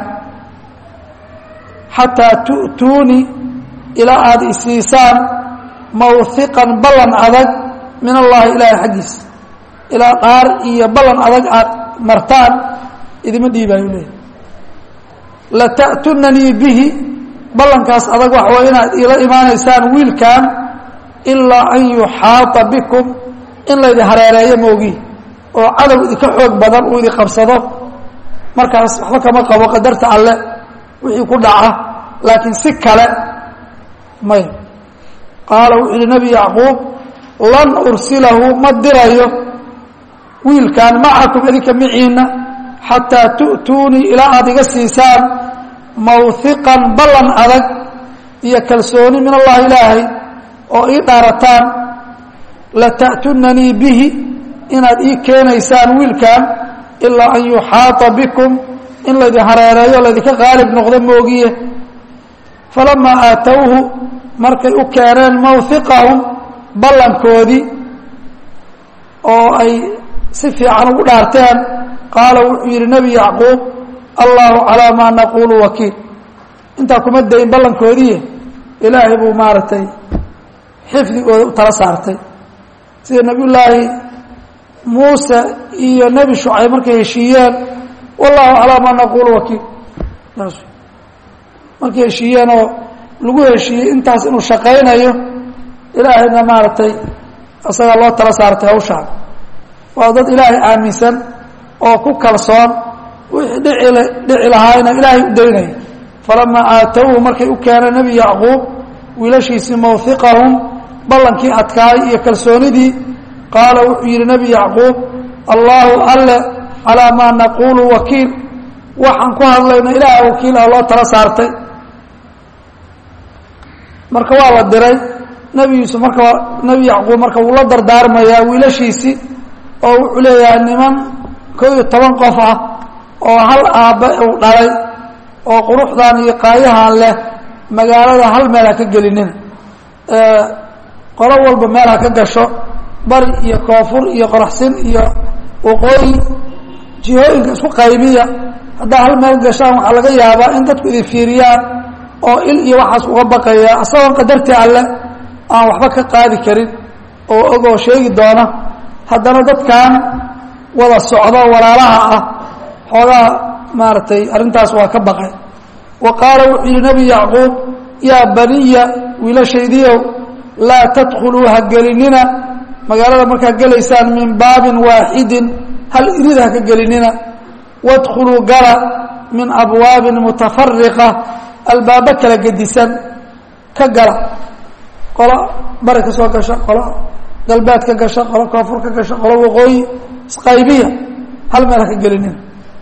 xataa tu'tuunii ilaa aada isiisaan mawhiqan ballan adag min allaahi ilaahay xaggiisa ilaa dhaar iyo ballan adag aad martaan idima dhiibaayu leeyahy lata'tunanii bihi ballankaas adag waxa way inaad iila imaanaysaan wiilkan ilaa an yuxaata bikum in laydi hareereeyo moogi oo cadow idinka xoog badan uu idin qabsado markaas waxba kama qabo qadarta alle wixii ku dhaca laakiin si kale may qaala wuxuu yihi nebi yacquub lan ursilahu ma dirayo wiilkan macakum idinka miciina xataa tu'tuunii ilaa aada iga siisaan mawhiqan ballan adag iyo kalsooni min allahi ilaahay oo ii dhaarataan lata'tunanii bihi inaad ii keenaysaan wiilkan ilaa an yuxaata bikum in laydin hareereeyo laydinka qaalib noqdo moogiye falamaa aatowhu markay u keeneen mawhiqahum ballankoodii oo ay si fiican ugu dhaarteen qaala wuxuu yidhi nebi yacquub allahu calaa maa naquulu wakiil intaa kuma dayn ballankoodiiye ilaahay buu maaragtay xifdigooda u tala saartay sida nebiyullaahi muuse iyo nebi shucayb markay heshiiyeen wallahu calaa maa naquulu wakiil markay heshiiyeen oo lagu heshiiyey intaas inuu shaqaynayo ilaahayna maaragtay isagaa loo tala saartay hawshaan waa dad ilaahay aaminsan oo ku kalsoon wixii dhici dhici lahaayna ilaahay u daynaya falamaa aatowhu markay u keeneen nebi yacquub wiilashiisii mawhiqahum ballankii adkaay iyo kalsoonidii qaala wuxuu yidhi nebi yacquub allaahu alle calaa maa naquulu wakiil waxaan ku hadlayno ilaaha wakiil ah loo tala saartay marka waa la diray nebi yuusuf marka nebi yacquub marka wuu la dardaarmayaa wiilashiisii oo wuxuu leeyahay niman koo iyo toban qof ah oo hal aabbe uu dhalay oo quruxdan iyo qaayahan leh magaalada hal meel ha ka gelinina qolo walba meel ha ka gasho bari iyo koonfur iyo qoraxsin iyo waqooyi jihooyinka isku qaybiya haddaa hal meel gashaan waxaa laga yaabaa in dadku idin fiiriyaan oo il iyo waxaas uga baqaya isagoon qadartii alle aan waxba ka qaadi karin oo ogoo sheegi doona haddana dadkan wada socdo walaalaha ah xoogaa maaragtay arrintaas waa ka baqay wa qaala wuxuu yihi nebi yacquub yaa baniya wiilashaydiiow laa tadkhuluu ha gelinina magaalada markaad gelaysaan min baabin waaxidin hal irid ha ka gelinina wadkhuluu gala min abwaabin mutafariqa albaabo kala gedisan ka gala qolo bari ka soo gasha qolo galbeed ka gasha qolo koonfur ka gasha qolo waqooyi isqaybiya hal meel ha ka gelinina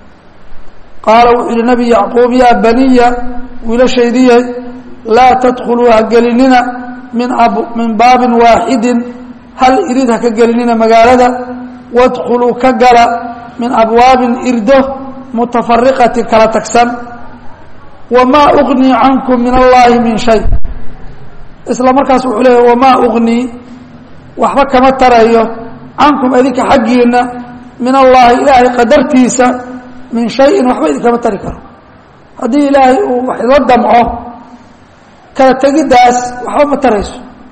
qaala wuxuu yihi nebi yacquub yaa baniya wiilashaydiye laa tadkhuluu ha gelinina min min baabin waaxidin hal irid ha ka gelinina magaalada wadkhuluu ka gala min abwaabin irdo mutafariqati kala tagsan wamaa ugnii cankum min allaahi min shay isla markaas wuxuu leeya wamaa ugnii waxba kama tarayo cankum idinka xaggiina min allaahi ilaahay qadartiisa min shayin waxba idinkama tari karo haddii ilaahay uu wax ila damco kala tegiddaas waxba ma tarayso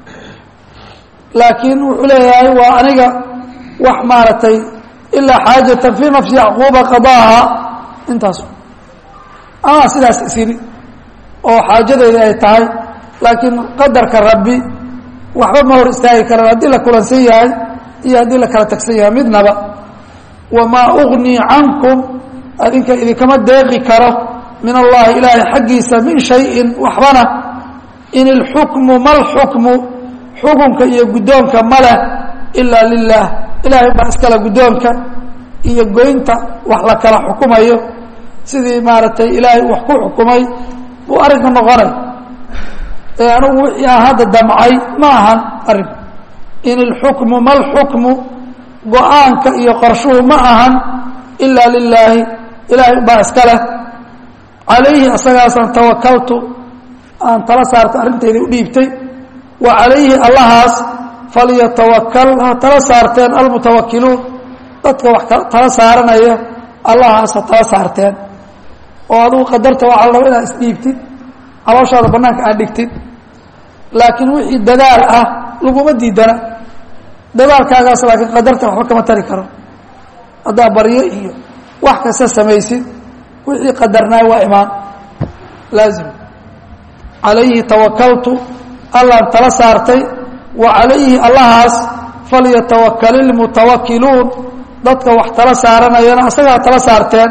laakiin wuxuu leeyahay waa aniga wax maaragtay ilaa xaajatan fii nafsi yacquuba qadaaha intaas ama sidaas isiri oo xaajadeedii ay tahay laakiin qadarka rabbi waxba ma hor istaagi karaan haddii la kulansan yahay iyo haddii la kala tagsan yahay midnaba wamaa ugnii cankum adinka idinkama deeqi karo min allahi ilaahay xaggiisa min shayin waxbana in ilxukmu ma lxukmu xukunka iyo guddoonka ma leh ilaa lilah ilaahay baa iskale guddoonka iyo goynta wax la kala xukumayo sidii maaragtay ilaahay wax ku xukumay buu arrinka noqonay ee anugu wixii aan hadda damcay ma ahan arrinku in ilxukmu ma lxukmu go-aanka iyo qorshuhu ma ahan ilaa lilaahi ilaahay baa iska leh calayhi asagaasaan tawakaltu aan tala saartay arrintaydii u dhiibtay wa calayhi allahaas falyatawakal ha tala saarteen almutawakiluun dadka wax tala saaranaya allahaas ha tala saarteen oo adugu qadarta waxaa la raba inaad isdhiibtid calooshaada bannaanka aad dhigtid laakiin wixii dadaal ah laguma diidana dadaalkaagaas laakiin qadarta waxba kama tari karo haddaa baryo iyo wax kasta samaysid wixii qadarnaay waa imaan laazim calayhi tawakaltu allaan tala saartay wa calayhi allahaas falyatawakal ilmutawakiluun dadka wax tala saaranayana asagaa tala saarteen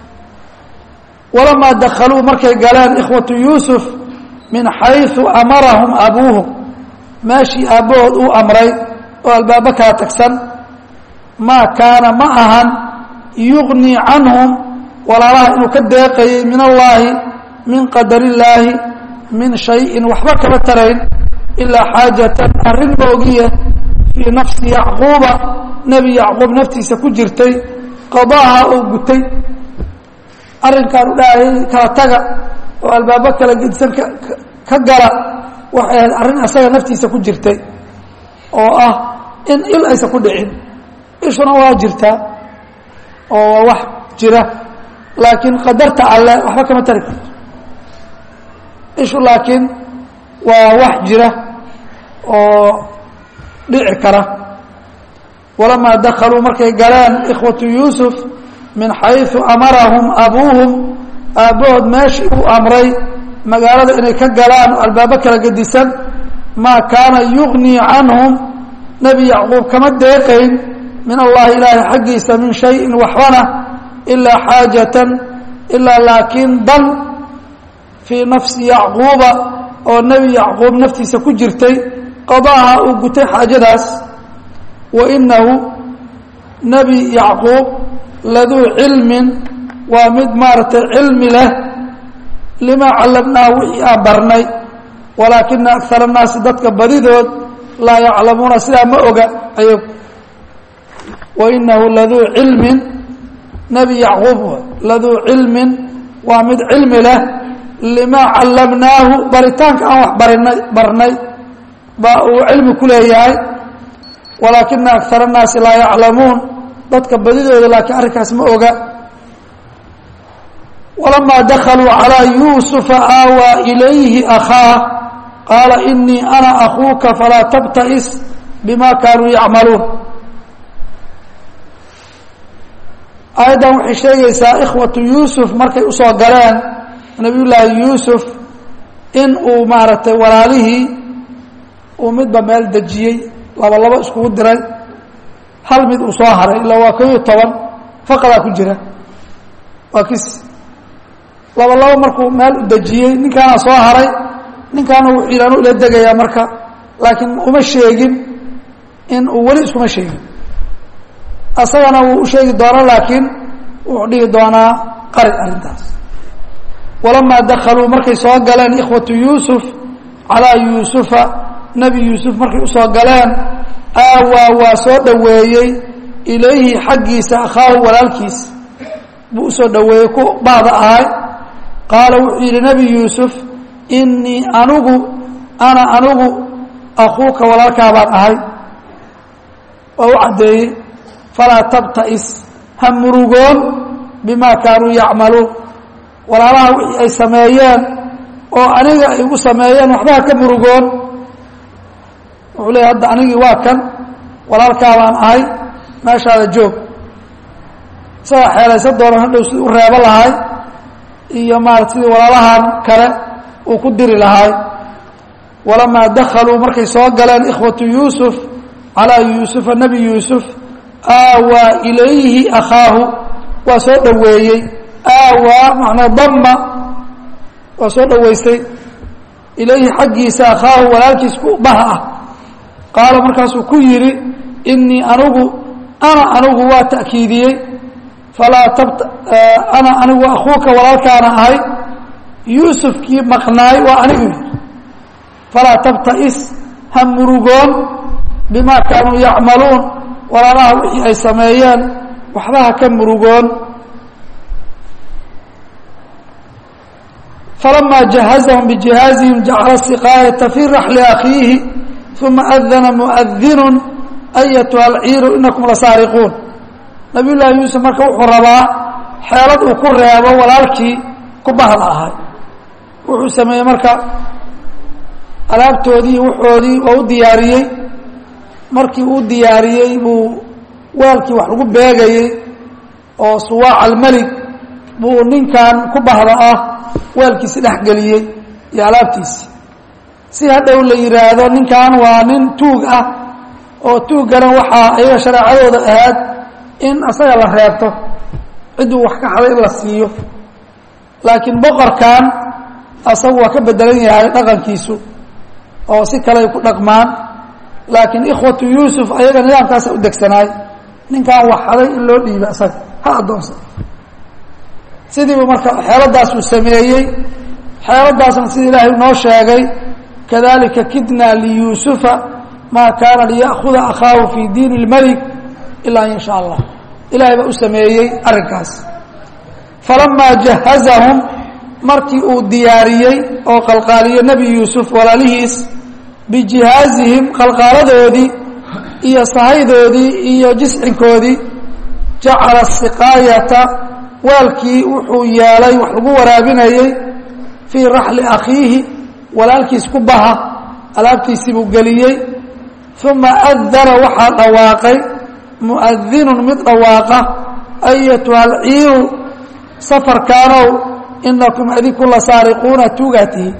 walamaa dakhaluu markay galeen ikhwatu yuusuf min xayثu amarahum abuuhum meeshii aabbahood uu amray oo albaabo kala tagsan maa kaana ma ahan yugnii canhum walaalaha inuu ka deeqayay min allaahi min qadar illaahi min shayin waxba kama tarayn ilaa xaajatan arrin moogiye fii nafsi yacquuba nebi yacquub naftiisa ku jirtay qadaaha oo gutay arrinkaan u dhahayay kala taga oo albaabo kala gedisan ka gala waxay ahayd arrin asaga naftiisa ku jirtay oo ah in il aysan ku dhicin ishuna waa jirtaa oo waa wax jira laakiin qadarta alle waxba kama tari karto ishu laakiin waa wax jira oo dhici kara walamaa dakaluu markay galeen ikhwatu yuusuf min xayثu amarahum abuuhum aabbahood meeshii uu amray magaalada inay ka galaan oo albaabo kala gedisan maa kaana yugnii canhum nebi yacquub kama deeqayn min allahi ilaahi xaggiisa min shayin waxbana ilaa xaajatan ilaa laakiin dan fii nafsi yacquuba oo nebi yacquub naftiisa ku jirtay qadaaha uu gutay xaajadaas wa inahu nebi yacquub laduu cilmin waa mid maaragtay cilmi leh limaa callamnaahu wixii aan barnay walaakina akar annaasi dadka badidood laa yaclamuuna sidaa ma oga ayag wa inahu laduu cilmin nebi yacquub laduu cilmin waa mid cilmi leh limaa callamnaahu baritaanka aan wax barinay barnay baa uu cilmi ku leeyahay walaakina akar annaasi laa yaclamuun dadka badidooda laakiin arrinkaas ma oga walamaa dakaluu calىa yuusufa aawaa ilayhi akhaah qaala inii ana akuuka falaa tabta'is bima kaanuu yacmaluun aayaddan waxay sheegaysaa ikhwatu yuusuf markay usoo galeen nabiy llaahi yuusuf in uu maaragtay walaalihii uu midba meel dejiyey laba labo iskugu diray hal mid uu soo haray ilaa waa ko iyo toban faqadaa ku jira waa kis laba labo markuu meel u dejiyey ninkaana soo haray ninkaana wuxuu yidhi anu ila degayaa marka laakiin uma sheegin in uu weli iskuma sheegin asagana wuu u sheegi doonaa laakiin wuxuu dhihi doonaa qari arrintaas walamaa dakaluu markay soo galeen ikhwatu yuusuf calaa yuusufa nebi yuusuf markay usoo galeen aawaa waa soo dhoweeyey ilayhi xaggiisa akhaahu walaalkiisa buu usoo dhoweeyey ku bahda ahay qaala wuxuu yidhi nebi yuusuf inii anigu ana anigu akuuka walaalkaa baan ahay waa u caddeeyey falaa tabta'is ha murugoon bimaa kaanuu yacmaluun walaalaha wixii ay sameeyeen oo aniga ay igu sameeyeen waxba ha ka murugoon wuxuu leeyahy hadda anigii waa kan walaalkaa baan ahay meeshaada joog isagaa xeelaysan doona hadhow sidii u reebo lahay iyo maarata sidii walaalahan kale uu ku diri lahay walamaa dakaluu markay soo galeen ikhwatu yuusuf calaa yuusufa nebi yuusuf aawaa ilayhi akhaahu waa soo dhoweeyey aawaa macnaa damma waa soo dhoweystay ilayhi xaggiisa akhaahu walaalkiis ku baha ah qaala markaasuu ku yidhi inii anigu ana anigu waa ta'kiidiyey falaa tabt ana anigu akuuka walaalkaana ahay yuusufkii maqnaay waa anigu yidhi falaa tabta'is ha murugoon bimaa kaanuu yacmaluun walaalaha wixii ay sameeyeen waxba ha ka murugoon falamaa jahazahum bijihaazihim jacala siqaayata fii raxli akhiihi uma adana muadinu ayatuha alciiru inakum lasaariquun nabiy llaahi yuusuf marka wuxuu rabaa xeelad uu ku reebo walaalkii ku bahda ahay wuxuu sameeyey marka alaabtoodii iyo wuxoodii waa u diyaariyey markii uu diyaariyey buu weelkii wax lagu beegayey oo suwaac almelig buu ninkan ku bahda ah weelkiisi dhex geliyey iyo alaabtiisi si hadhow la yidhaahdo ninkan waa nin tuug ah oo tuuggana waxaa ayaga shareecadooda ahaad in asaga la reebto cidduu wax ka haday in la siiyo laakiin boqorkan asagu waa ka bedelan yahay dhaqankiisu oo si kale ay ku dhaqmaan laakiin ikhwatu yuusuf ayaga nidaamkaasa u degsanaay ninkan wax haday in loo dhiiba asaga ha addoonsa sidiibu marka xeeladaasuu sameeyey xeeladaasna sida ilaahay noo sheegay kadalika kidna liyuusufa maa kaana liya'khuda akhaahu fi diin اlmelik ilaa an yasha allah ilahay baa u sameeyey arrinkaas falamaa jahazahum markii uu diyaariyey oo qalqaaliyo nebi yuusuf walaalihiis bijihaazihim qalqaaladoodii iyo sahaydoodii iyo jiscinkoodii jacala siqaayata waalkii wuxuu yeelay wax lagu waraabinayey fii raxli akhiihi walaalkiis ku baha alaabtiisii buu geliyey uma adana waxaa dhawaaqay muadinun mid dhawaaqa ayatuha alciiru safarkaanow inakum adinku la saariquuna tuugaatihi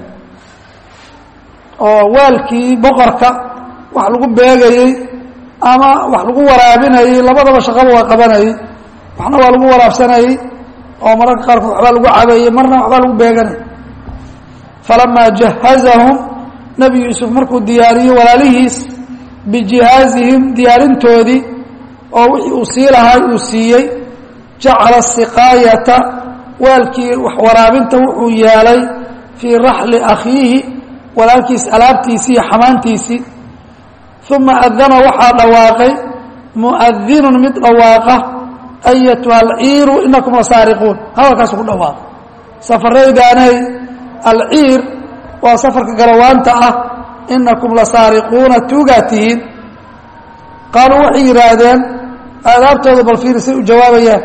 oo waalkii boqorka wax lagu beegayey ama wax lagu waraabinayey labadaba shaqaba waa qabanayey waxna waa lagu waraabsanayey oo mararka qaarkood waxbaa lagu cabayey marna waxbaa lagu beeganayay falamaa jahazahum nebi yuusuf markuu diyaariyey walaalihiis bijihaazihim diyaarintoodii oo wixii uu sii lahay uu siiyey jacala siqaayata waalkii wax waraabinta wuxuu yeelay fii raxli akhiihi walaalkiis alaabtiisii iyo xamaantiisii uma adana waxaa dhawaaqay muadinun mid dhawaaqa ayatuha alciiru inakum la saariquun hadalkaasu ku dhawaaqa safaraydaanay alciir waa safarka garawaanta ah inakum la saariquuna tuugaa tihiin qaaluu waxay yidhaahdeen aadaabtooda bal fiirisay u jawaabayaan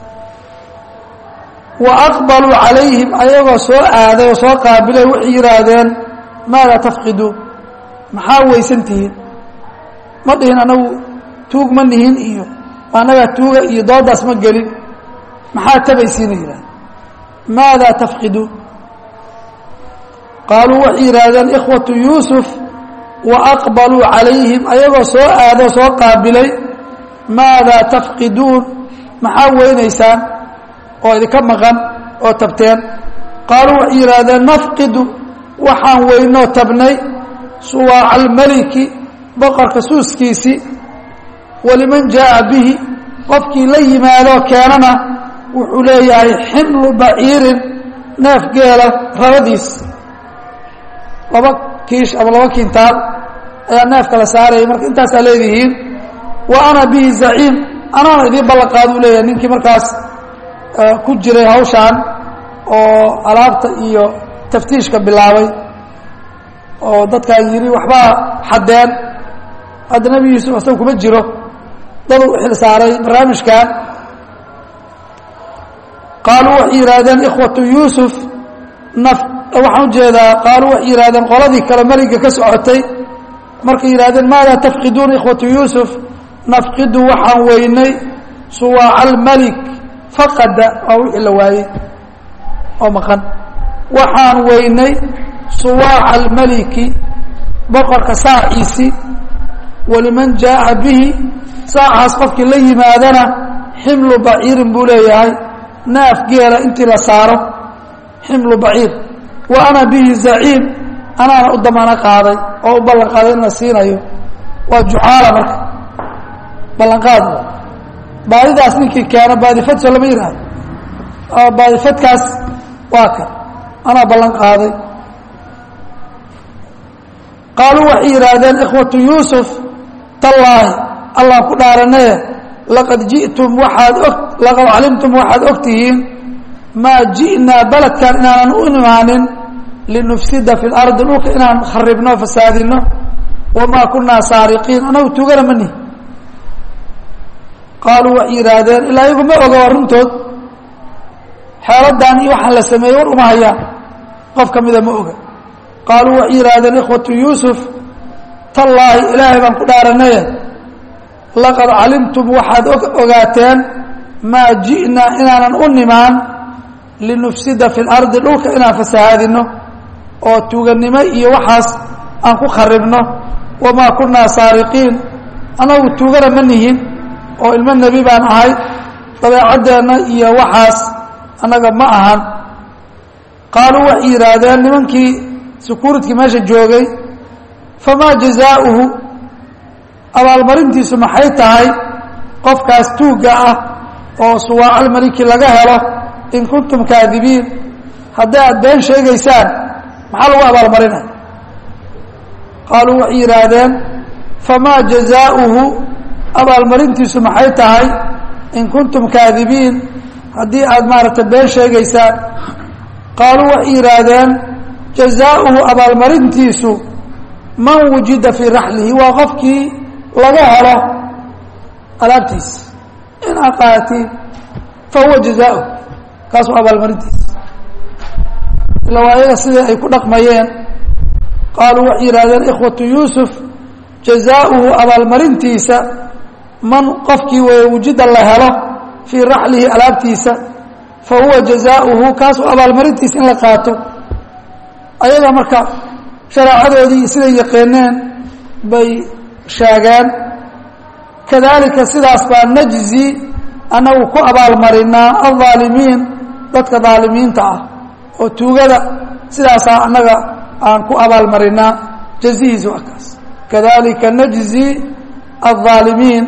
wa aqbaluu calayhim ayagoo soo aaday oo soo qaabilay waxay yidhaahdeen maada tafqiduun maxaa weysan tihiin ma dhihin anagu tuug ma nihin iyo annagaa tuuga iyo doodaas ma gelin maxaa tabaysiina yidhahdeen maada tafqiduun qaaluu waxay yidhaahdeen ikhwatu yuusuf wa aqbaluu calayhim ayagoo soo aado soo qaabilay maadaa tafqiduun maxaa weynaysaan oo idinka maqan oo tabteen qaaluu waxay yidhaahdeen nafqidu waxaan weynoo tabnay suwaaca almeliki boqorka suuskiisii waliman jaa'a bihi qofkii la yimaadoo keenana wuxuu leeyahay ximlu baciirin neef geela rabadiis laba kiish ama laba kintaal ayaa neefka la saarayay marka intaasaa leedihiin wa ana bihi zaciim anaana idiin ballanqaadu leeyahay ninkii markaas ku jiray hawshaan oo alaabta iyo taftiishka bilaabay oo dadkaan yidhi waxbaa xadeen hadda nebi yuusuf asaga kuma jiro dad u xil saaray barnaamijkan qaaluu waxay yidhaahdeen ikhwatu yuusuf naf waxaan ujeedaa qaaluu waxay yidhahdeen qoladii kale meliga ka socotay markay yidhahdeen maadaa tafqiduuna ikhwatu yuusuf nafqidu waxaan weynay suwaaca almelik faqada waa wixii la waayey oo maqan waxaan weynay suwaaca almeliki boqorka saaciisii waliman jaa'a bihi saacaas qofkii la yimaadana ximlu baciirin buu leeyahay naaf geela intii la saaro ximlu baciir wa ana bihi zaciim anaana u damaano qaaday oo u ballan qaaday in la siinayo waa jucaala marka ballanqaad baadidaas ninkii keena baadifad soo lama yidhaahdo baadifadkaas waa kan anaa ballan qaaday qaaluu waxay yidhaahdeen ikhwatu yuusuf tallaahi allaan ku dhaaranaye laqad ji'tum waxaad og laqad calimtum waxaad og tihiin maa ji'naa beledkan inaanan u imaanin linufsida fi lardi dhulka inaan kharibno fasaadino wamaa kunaa saariqiin anagu tugana ma nihi qaaluu waxay yidhaahdeen ilaa iyagu ma oga waa runtood xeeladan iyo waxaan la sameeyey war uma hayaan qof ka mida ma oga qaaluu waxay yidhaahdeen ikhwatu yuusuf tallaahi ilaahay baan ku dhaaranaye laqad calimtum waxaad ogaateen maa ji'naa inaanan u nimaan linufsida fi lardi dhulka inaan fasahaadino oo tuugannimo iyo waxaas aan ku kharibno wamaa kunaa saariqiin annagu tuugana ma nihin oo ilmo nebi baan ahay dabeecaddeenna iyo waxaas annaga ma ahan qaaluu waxay yidhaahdeen nimankii sukuuridkii meesha joogay famaa jazaa'uhu abaalmarintiisu maxay tahay qofkaas tuugga ah oo suwaacalmaliki laga helo in kuntum kaadibiin haddii aad been sheegaysaan maxaa lagu abaalmarinaya qaaluu waxay yidhaahdeen famaa jazaa'uhu abaalmarintiisu maxay tahay in kuntum kaadibiin haddii aad maaragtay been sheegaysaan qaaluu waxay yidhaahdeen jazaa'uhu abaalmarintiisu man wujida fii raxlihi waa qofkii laga helo alaabtiisa in aad qaatiin fa huwa jazaa'uhu kaas waa abaalmarintiisa ila waa ayaga sidii ay ku dhaqmayeen qaaluu waxay yidhahdeen ikhwatu yuusuf jazaa'uhu abaalmarintiisa man qofkii weeye wujida la helo fii raxlihi alaabtiisa fa huwa jazaa'uhu kaas waa abaalmarintiisa in la qaato ayaga marka shareecadoodii siday yaqeeneen bay sheegeen kadalika sidaas baa najzi annagu ku abaalmarinaa aldaalimiin dadka daalimiinta ah oo tuugada sidaasaa annaga aan ku abaalmarinaa jazihiis waa kaas kadalika najzi aldaalimiin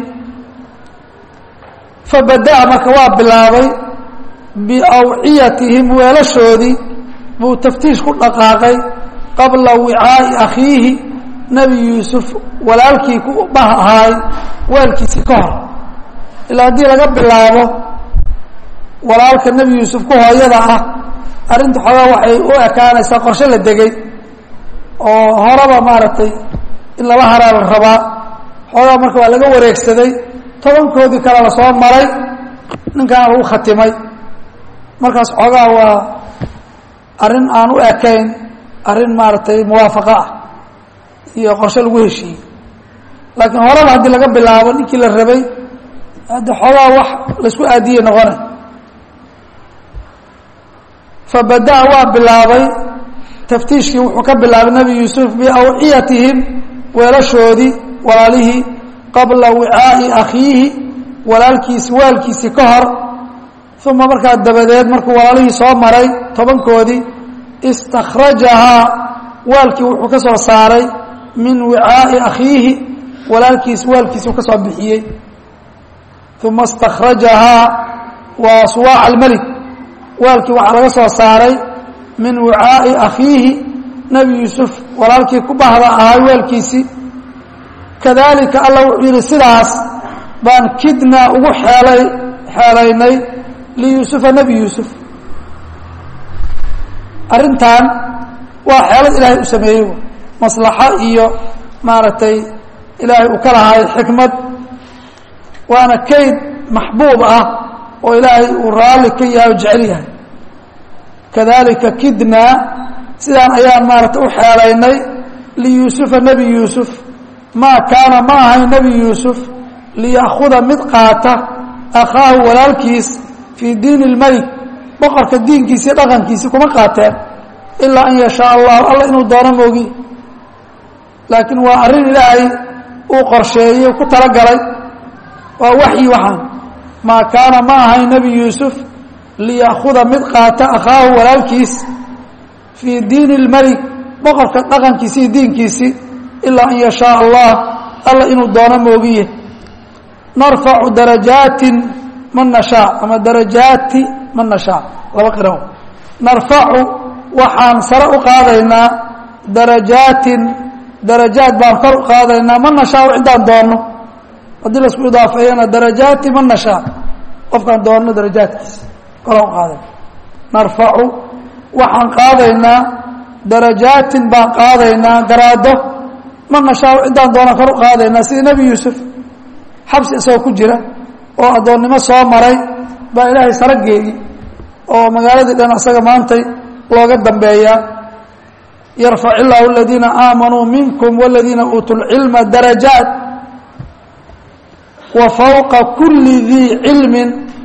fabada-a marka waa bilaabay biawciyatihim weelashoodii buu taftiish ku dhaqaaqay qabla wicaa'i akhiihi nebi yuusuf walaalkii ku bah ahaay weelkiisii ka hor ilaa haddii laga bilaabo walaalka nebi yuusuf ku hooyada ah arrinta xoogaa waxay u ekaanaysaa qorshe la degay oo horeba maaragtay in lala haraa la rabaa xoogaa marka waa laga wareegsaday tobankoodii kale lasoo maray ninkaana lagu khatimay markaas xoogaa waa arrin aan u ekayn arrin maaragtay muwaafaqo ah iyo qorshe lagu heshiiyey laakiin horeba haddii laga bilaabo ninkii la rabay hadde xoogaa wax laisku aadiyey noqonay fabada-a waa bilaabay taftiishkii wuxuu ka bilaabay nebi yuusuf biawciyatihim weelashoodii walaalihii qabla wicaa'i akhiihi walaalkiisi waalkiisii ka hor uma markaa dabadeed markuu walaalihii soo maray tobankoodii istakhrajahaa waalkii wuxuu ka soo saaray min wicaa'i akhiihi walaalkiis waalkiisuu ka soo bixiyey uma istakhrajahaa waa suwaac almelik waalkii waxaa laga soo saaray min wicaa'i akhiihi nebi yuusuf walaalkii ku bahda ahay weelkiisii kadalika alla wuxuu yidhi sidaas baan kidnaa ugu xeelay xeelaynay liyuusufa nebi yuusuf arrintan waa xeelad ilaahay u sameeyey maslaxo iyo maaragtay ilaahay uu ka lahay xikmad waana kayd maxbuub ah oo ilaahay uu raalli ka yahay o jecel yahay kadalika kidnaa sidaan ayaan maaragtay u xeelaynay liyuusufa nebi yuusuf maa kaana ma ahayn nebi yuusuf liya'khuda mid qaata akhaahu walaalkiis fii diini اlmelik boqorka diinkiisi iyo dhaqankiisi kuma qaateen ilaa an yashaa allahu alla inuu doono moogi laakiin waa arrin ilaahay uu qorsheeyey ku talagalay waa waxyi waxaan maa kaana ma ahayn nebi yuusuf liya'khuda mid qaata akhaahu walaalkiis fii diini اlmelik boqorka dhaqankiisi iyo diinkiisi ilaa an yashaa allah alla inuu doono moogiye narfacu darajaatin man nashaa ama darajaati man nashaa laba qiro narfacu waxaan sare u qaadaynaa darajaatin darajaad baan kor u qaadaynaa man nashaa ciddaan doonno haddii laisku idaafeeyana darajaati man nashaa qofkaan doonno darajaadkiisa koraan u qaadayna narfacu waxaan qaadaynaa darajaatin baan qaadaynaa garaado man nashaa ciddaan doona kor u qaadaynaa sida nebi yuusuf xabsi isagoo ku jira oo addoonnimo soo maray baa ilaahay saro geeyey oo magaaladii dhan asaga maantay looga dambeeyaa yarfac illaahu aladiina aamanuu minkum waladiina uutuu lcilma darajaat wa fawqa kulli dii cilmin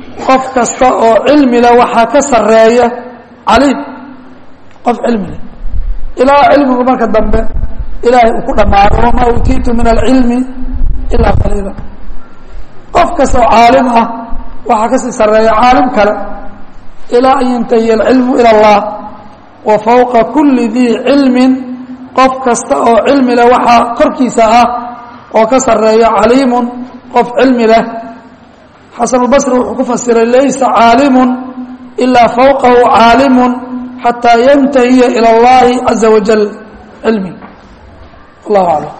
qof kasta oo cilmi leh waxaa ka sarreeya caliim qof cilmi leh ilaa cilmigu marka dambe ilaahay uu ku dhammaado wamaa uutiitu min alcilmi ilaa qaliila qof kasta oo caalim ah waxaa kasii sarreeya caalim kale ilaa an yantahiya alcilmu ila allah wa fawqa kuli dii cilmin qof kasta oo cilmi leh waxaa korkiisa ah oo ka sarreeya caliimun qof cilmi leh xasanulbasri wuxuu ku fasiray laysa caalimun ilaa fawqahu caalimun xataa yantahiya ila اllahi caza wajal cilmi wallahu aclam